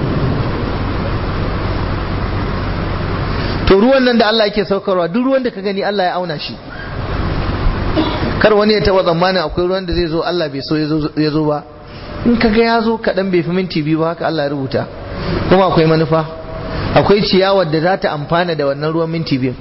to ruwan nan da Allah yake saukarwa duk ruwan da ka gani Allah ya auna shi kar wani ya taba tsammanin akwai ruwan da zai zo Allah bai so ya zo ba in ka ga ya zo kaɗan bai fi minti biyu ba haka Allah ya rubuta kuma akwai manufa akwai ciyawar da za ta amfana da wannan ruwan minti biyu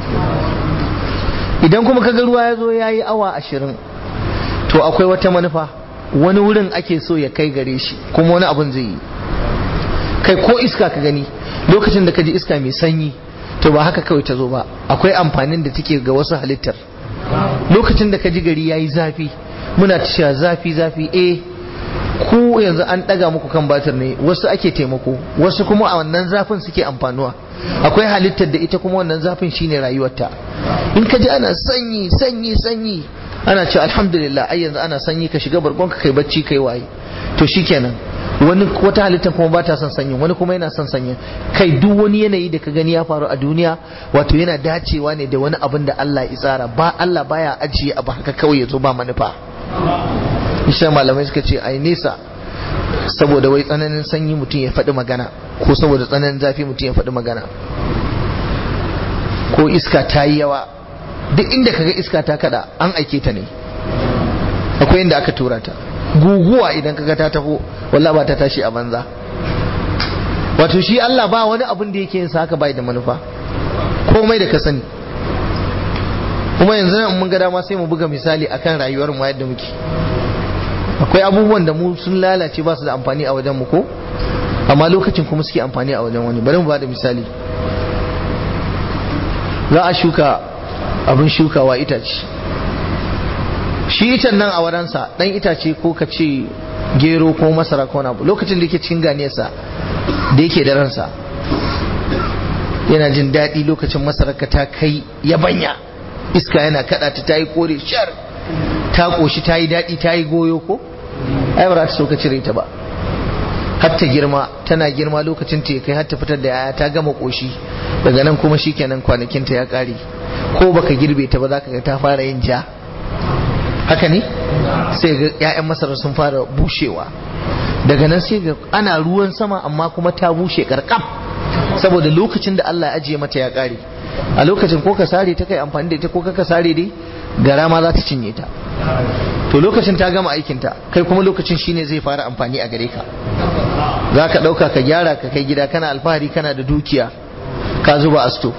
idan kuma ka ga ruwa ya zo ya yi awa ashirin to akwai wata manufa wani wurin ake so ya kai gare shi kuma wani abun zai yi kai ko iska ka gani lokacin da ka ji iska mai sanyi to ba haka kawai ta zo ba akwai amfanin da take ga wasu halittar lokacin da ka ji gari ya yi zafi muna cewa zafi zafi eh ku yanzu an ɗaga muku kan batir ne wasu ake taimako wasu kuma a wannan zafin suke amfanuwa akwai halittar da ita kuma wannan zafin shine rayuwarta in ka ji ana sanyi sanyi sanyi ana ce alhamdulillah ai yanzu ana sanyi ka shiga bargon ka kai bacci kai waye to shikenan wani wata halittar kuma ba ta son sanyin wani kuma yana son sanyin kai duk wani yanayi da ka gani ya faru a duniya wato yana dacewa ne da wani abin da Allah ya tsara ba Allah baya ajiye abu haka kawai ya zo ba manufa isha malamai suka ce ai nesa saboda wai tsananin sanyi mutum ya faɗi magana ko saboda tsananin zafi mutum ya faɗi magana ko iska ta yi yawa duk inda kaga iska ta kada an aike ta ne akwai inda aka tura ta guguwa idan kaga ta taho wallah ba ta tashi a banza wato shi Allah ba wani abin da yake yin sa haka bai da manufa komai da ka sani kuma yanzu nan mun ga dama sai mu buga misali akan rayuwar mu yadda muke akwai abubuwan da mu sun lalace ba su da amfani a wajen mu ko amma lokacin kuma suke amfani a wajen wani bari mu ba da misali za a shuka abin shukawa itace shi icen nan a waransa dan itace ko ka ce gero ko masara ko abu lokacin da yake cikin ganiyarsa da yake da ransa yana jin daɗi lokacin masararka ta kai yabanya iska yana kaɗa ta ta yi kore shar ta ƙoshi ta yi daɗi ta yi goyo ko ai ba za ta so ka cire ta ba har ta girma tana girma lokacin ta kai har ta fitar da yaya ta gama ƙoshi daga nan kuma shikenan kwanakinta ya ƙare ko baka girbe ta ba za ka ga ta fara yin ja haka ne sai ga 'ya'yan masarar sun fara bushewa daga nan sai ga ana ruwan sama amma kuma ta bushe karkam saboda lokacin da Allah ya ajiye mata ya kare a lokacin ko ka sare ta kai amfani da ita ko ka sare dai gara ma za ta cinye ta to lokacin ta gama aikinta kai kuma lokacin shine zai fara amfani a gare ka za ka ɗauka ka gyara ka kai gida kana alfahari kana da dukiya ka zuba a sto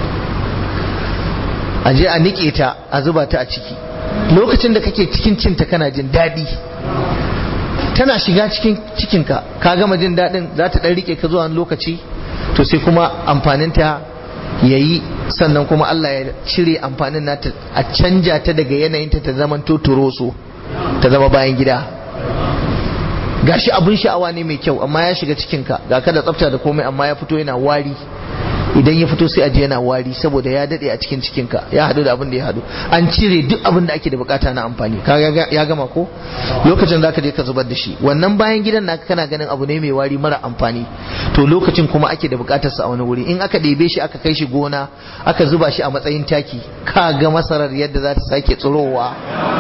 a je a niƙe ta a zuba ta a ciki lokacin da kake cikin cinta kana jin daɗi tana shiga cikin cikinka ka gama jin daɗin za ta ɗan riƙe ka zuwa wani lokaci to sai kuma amfaninta ya yi sannan kuma Allah ya cire amfanin nata a canja ta daga yanayinta ta zama turoso ta zama bayan gida gashi abin sha'awa ne mai kyau amma ya shiga cikinka ga ka da tsafta da komai amma ya fito yana wari idan ya fito sai aje yana wari saboda ya dade a cikin cikinka ya hadu da abin da ya hadu an cire duk abin da ake da bukata na amfani ka ya gama ko lokacin da ka je ka zubar da shi wannan bayan gidan naka kana ganin abu ne mai wari mara amfani to lokacin kuma ake da bukatar sa a wani wuri in aka ɗebe shi aka kai shi gona aka zuba shi a matsayin taki ka ga masarar yadda za ta sake tsirowa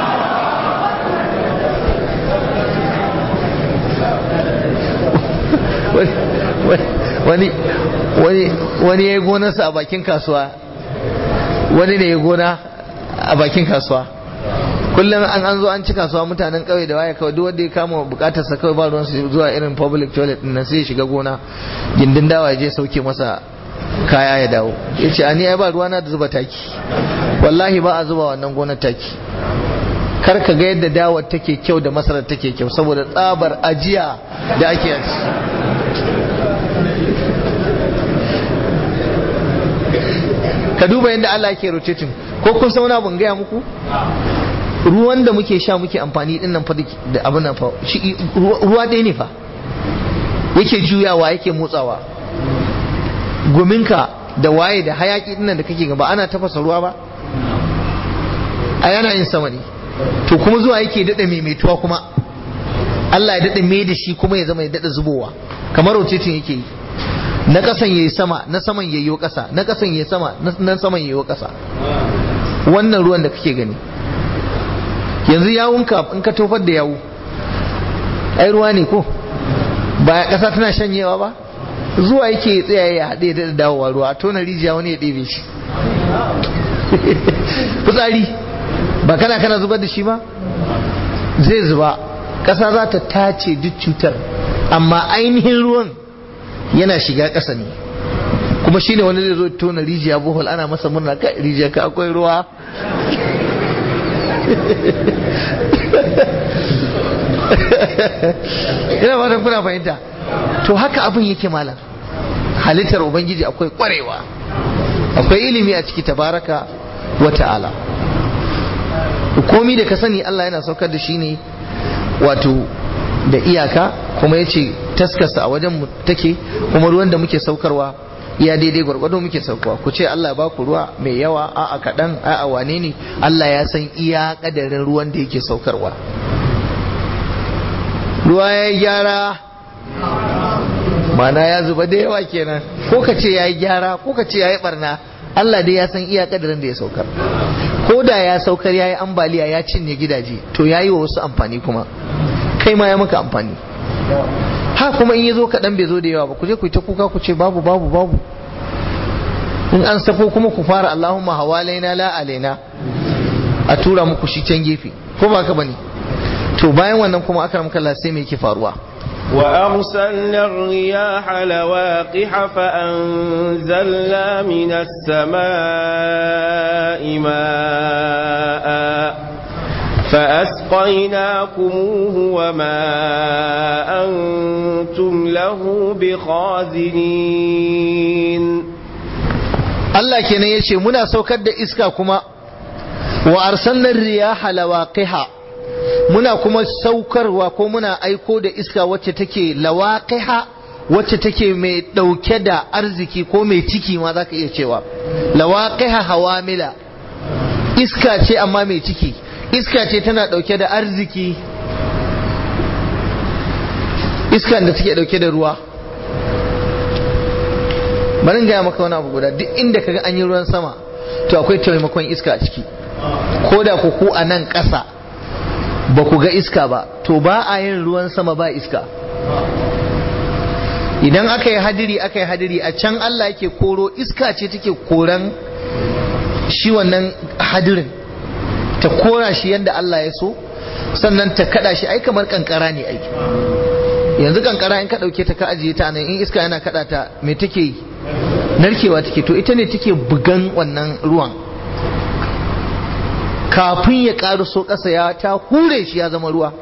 wani wani wani ya yi gonarsa a bakin kasuwa wani ne ya gona a bakin kasuwa kullum an an zo an ci kasuwa mutanen kauye da waya kawai duk wanda ya kama bukatar sa kawai ba ruwan su zuwa irin public toilet din nan sai ya shiga gona gindin dawa ya je sauke masa kaya ya dawo yace ani ai ba ruwana da zuba taki wallahi ba a zuba wannan gonar taki kar ka ga yadda dawar take kyau da masarar take kyau saboda tsabar ajiya da ake yi ka duba yadda Allah ke rotating ko kun san wani abun gaya muku ruwan da muke sha muke amfani din nan fa da abin nan fa ruwa ɗaya ne fa yake juyawa yake motsawa gominka da waye da hayaki din nan da kake gaba ana tafasa ruwa ba a yana yin sama ne to kuma zuwa yake daɗa maimaituwa kuma Allah ya daɗa mai da shi kuma ya zama ya daɗa zubowa kamar rotating yake yi na ƙasan yayi sama na saman yayi ƙasa na ƙasan yayi sama na saman yayi ƙasa wannan ruwan da kake gani yanzu yawunka in ka tofar da yawu ai ruwa ne ko ba ƙasa tana shanyewa ba zuwa yake tsaye ya haɗe da dawowa ruwa a tona rijiya wani ya ɗebe shi fitsari ba kana kana zubar da shi ba zai zuba ƙasa za ta tace duk cutar amma ainihin ruwan yana shiga ƙasa ne kuma shi ne wani zai zo tona rijiya bohol ana masa murna ka rijiya ka akwai ruwa ina ba kuna fahimta to haka abin yake malam halittar ubangiji akwai kwarewa akwai ilimi a ciki tabaraka wa ta'ala komi da ka sani Allah yana saukar da shi ne wato da iyaka kuma ya ce taskasa a wajen take kuma ruwan da muke saukarwa ya daidai gwargwado muke saukarwa ku ce Allah ba ku ruwa mai yawa a a kaɗan a a wane ne Allah ya san iya ƙadarin ruwan da yake saukarwa ruwa ya yi gyara mana ya zuba da yawa kenan ko ka ce ya yi gyara ko ka ce ya yi barna Allah dai ya san iya ƙadarin da ya saukar ko da ya saukar ya yi ambaliya ya cinye gidaje to ya yi wa wasu amfani kuma kai ma ya maka amfani ha kuma in ya zo kaɗan bai zo da yawa ba ku je ku yi ta kuka ku ce babu babu babu in an safo kuma ku fara Allahumma hawalaina la alaina a tura muku shi can gefe ko ba ka bane to bayan wannan kuma aka ramka Allah sai me yake faruwa وأرسلنا الرياح لواقح فأنزلنا من السماء ماء فأسقيناكموه وما أنتم له بخازنين Allah kenan ya ce muna saukar da iska kuma wa arsalnar riyaha lawaqiha muna kuma saukarwa ko muna aiko da iska wacce take lawaqiha wacce take mai dauke da arziki ko mai ciki ma zaka iya cewa lawaqiha hawamila iska ce amma mai ciki iska ce tana dauke da arziki iskan da take dauke da ruwa bari gaya maka wani abu guda duk inda kaga an yi ruwan sama to akwai taimakon iska a ciki ko da ku ku a nan ƙasa ba ku ga iska ba to ba a yin ruwan sama ba iska idan aka yi hadiri aka yi hadiri a can Allah yake koro iska ce take koran shi wannan hadirin ta kora shi yadda Allah ya so sannan ta kada shi ai kamar kankara ne ai yanzu kankara in ka dauke ta ka ajiye ta nan in iska yana kada ta me take yi narkewa take to ita ne take bugan wannan ruwan kafin ya so ƙasa ya ta hure shi ya zama ruwa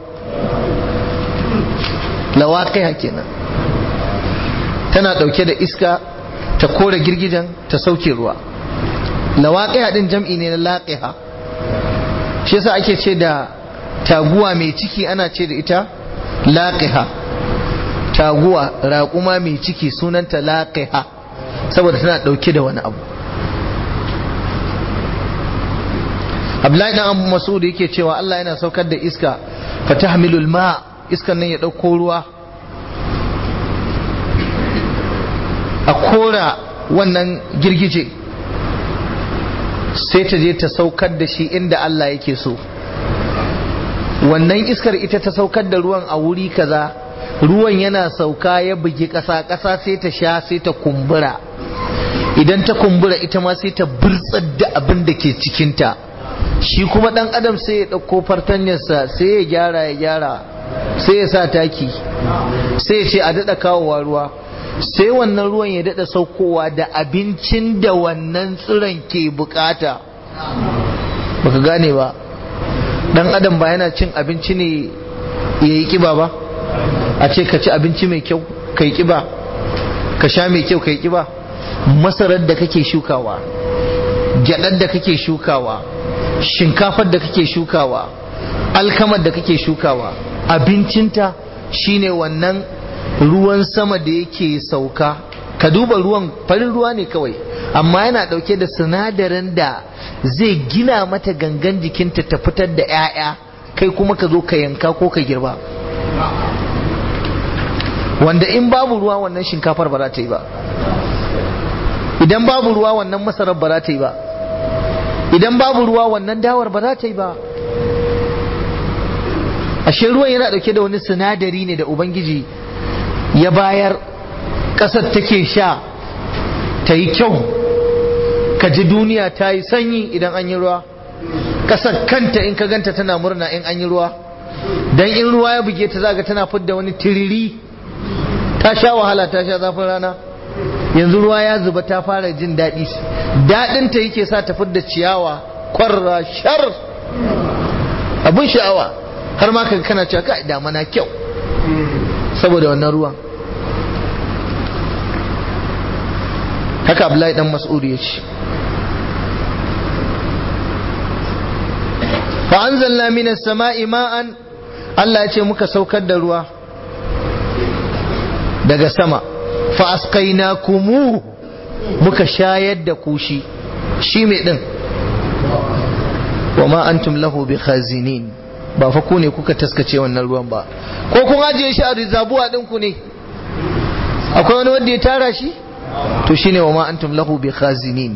lawaƙiha kenan tana ɗauke da iska ta kore girgijen ta sauke ruwa lawaƙiha ɗin jam'i ne na laƙiha shi yasa ake ce da taguwa mai ciki ana ce da ita laƙiha taguwa raƙuma mai ciki sunanta laƙiha saboda tana ɗauke da wani abu Abdullahi dan Abu Mas'ud yake cewa Allah yana saukar da iska fatahmilul ma iskan nan ya dauko ruwa a kora wannan girgije sai ta je ta saukar da shi inda Allah yake so wannan iskar ita ta saukar da ruwan a wuri kaza ruwan yana sauka ya bugi ƙasa ƙasa sai ta sha sai ta kumbura idan ta kumbura ita ma sai ta burtsar da abin da ke cikinta shi kuma dan adam sai ya ɗauko fartanyarsa sai ya gyara ya gyara sai ya sa taki sai ya ce a daɗa kawowa ruwa sai wannan ruwan ya daɗa saukowa da abincin da wannan tsiron ke bukata baka gane ba dan adam ba yana cin abinci ne ya yi kiba ba a ce ka ci abinci mai kyau ka yi kiba ka sha mai kyau ka yi kiba masarar da kake shukawa gyaɗar da kake shukawa shinkafar da kake shukawa alkamar da kake shukawa abincinta shine wannan ruwan sama da yake sauka ka duba ruwan farin ruwa ne kawai amma yana dauke da sinadarin da zai gina mata gangan jikinta ta fitar da 'ya'ya kai kuma ka zo ka yanka ko ka girba wanda in babu ruwa wannan shinkafar ba za ta yi ba idan babu ruwa wannan masarar ba za ta yi ba idan babu ruwa wannan dawar ba za ta yi ba ashe ruwan yana dauke da wani sinadari ne da ubangiji ya bayar ƙasar take sha ta yi kyau ka ji duniya ta yi sanyi idan an yi ruwa ƙasar kanta in ka ganta tana murna in an yi ruwa dan in ruwa ya buge ta zaga tana fidda wani tiriri ta sha wahala ta sha zafin rana yanzu ruwa ya zuba ta fara jin daɗi daɗinta yake sa ta fidda ciyawa kwarra shar abun sha'awa har ma kaga kana cewa kai damana kyau saboda wannan ruwan haka Abdullahi dan Mas'ud ya ce fa anzalna minas sama'i ma'an Allah ya ce muka saukar da ruwa daga sama fa asqainakumu muka shayar da kushi shi mai din wa ma antum lahu bi khazinin ba fa ku ne kuka taskace wannan ruwan ba ko kun ajiye shi a rizabuwa din ku ne akwai wani wanda ya tara shi to shine wa ma antum lahu bi khazinin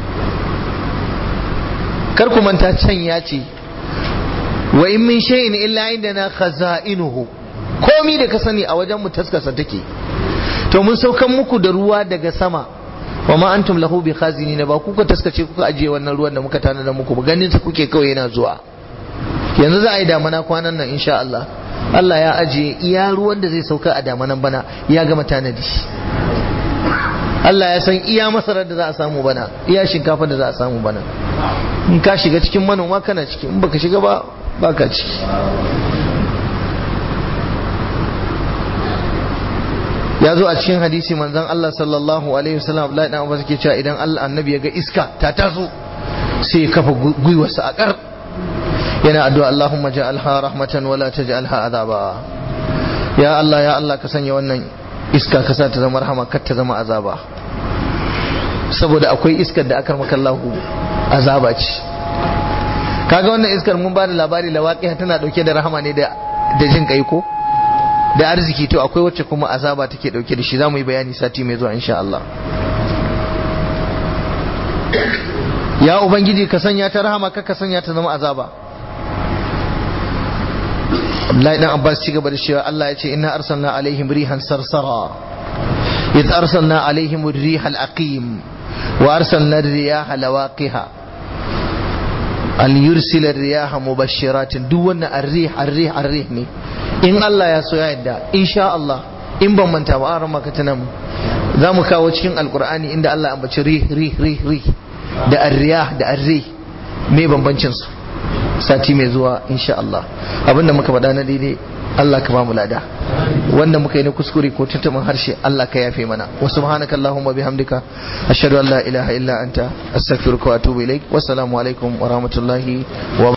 kar ku manta can ya ce wa in min shay'in illa indana khaza'inuhu komi da ka sani a wajen mu taskasa take to mun saukan muku da ruwa daga sama wa ma antum lahu bi khazinin ba kuka taskace kuka ajiye wannan ruwan da muka tanada muku ba ganin sa kuke kawai yana zuwa yanzu za a yi damana kwanan nan insha Allah Allah ya ajiye iya ruwan da zai sauka a damanan bana ya gama tanadi Allah ya san iya masarar da za a samu bana iya shinkafa da za a samu bana in ka shiga cikin manoma kana ciki in baka shiga ba baka ciki ya zo a cikin hadisi manzon Allah sallallahu alaihi wasallam Abdullahi dan Abbas ke cewa idan Allah annabi ya ga iska ta taso sai ya kafa gwiwarsa a kar yana addu'a Allahumma ja'alha rahmatan wa la taj'alha azaba ya Allah ya Allah ka sanya wannan iska ka sa ta zama rahama kar ta zama azaba saboda akwai iskar da akar maka Allahu azaba ce kaga wannan iskar mun ba da labari lawaqiha tana dauke da rahama ne da da jin kai ko da arziki to akwai wacce kuma azaba take dauke da shi zamu yi bayani sati mai zuwa insha Allah ya ubangiji ka sanya ta rahama ka ka sanya ta zama azaba Abdullahi dan Abbas ci gaba da cewa Allah ya ce inna arsalna alaihim rihan sarsara idh arsalna alaihim ar-riha al-aqim wa arsalna ar-riyaha lawaqiha an yursila ar-riyaha mubashshiratin duk wannan ar-rih ar-rih ar-rih ne in Allah ya so ya yadda insha Allah in ban manta ba an maka tana mu za mu kawo cikin alkur'ani inda Allah ya ambaci rih rih rih rih da ar-riyah da ar-rih me bambancin su sati mai zuwa insha Allah abinda muka faɗa na daidai Allah ka ba mu lada wanda muka yi na kuskure ko tuntuɓin harshe Allah ka yafe mana wa subhanaka allahumma bihamdika ashhadu an la ilaha illa anta astaghfiruka wa atubu ilaik wassalamu alaikum wa rahmatullahi wa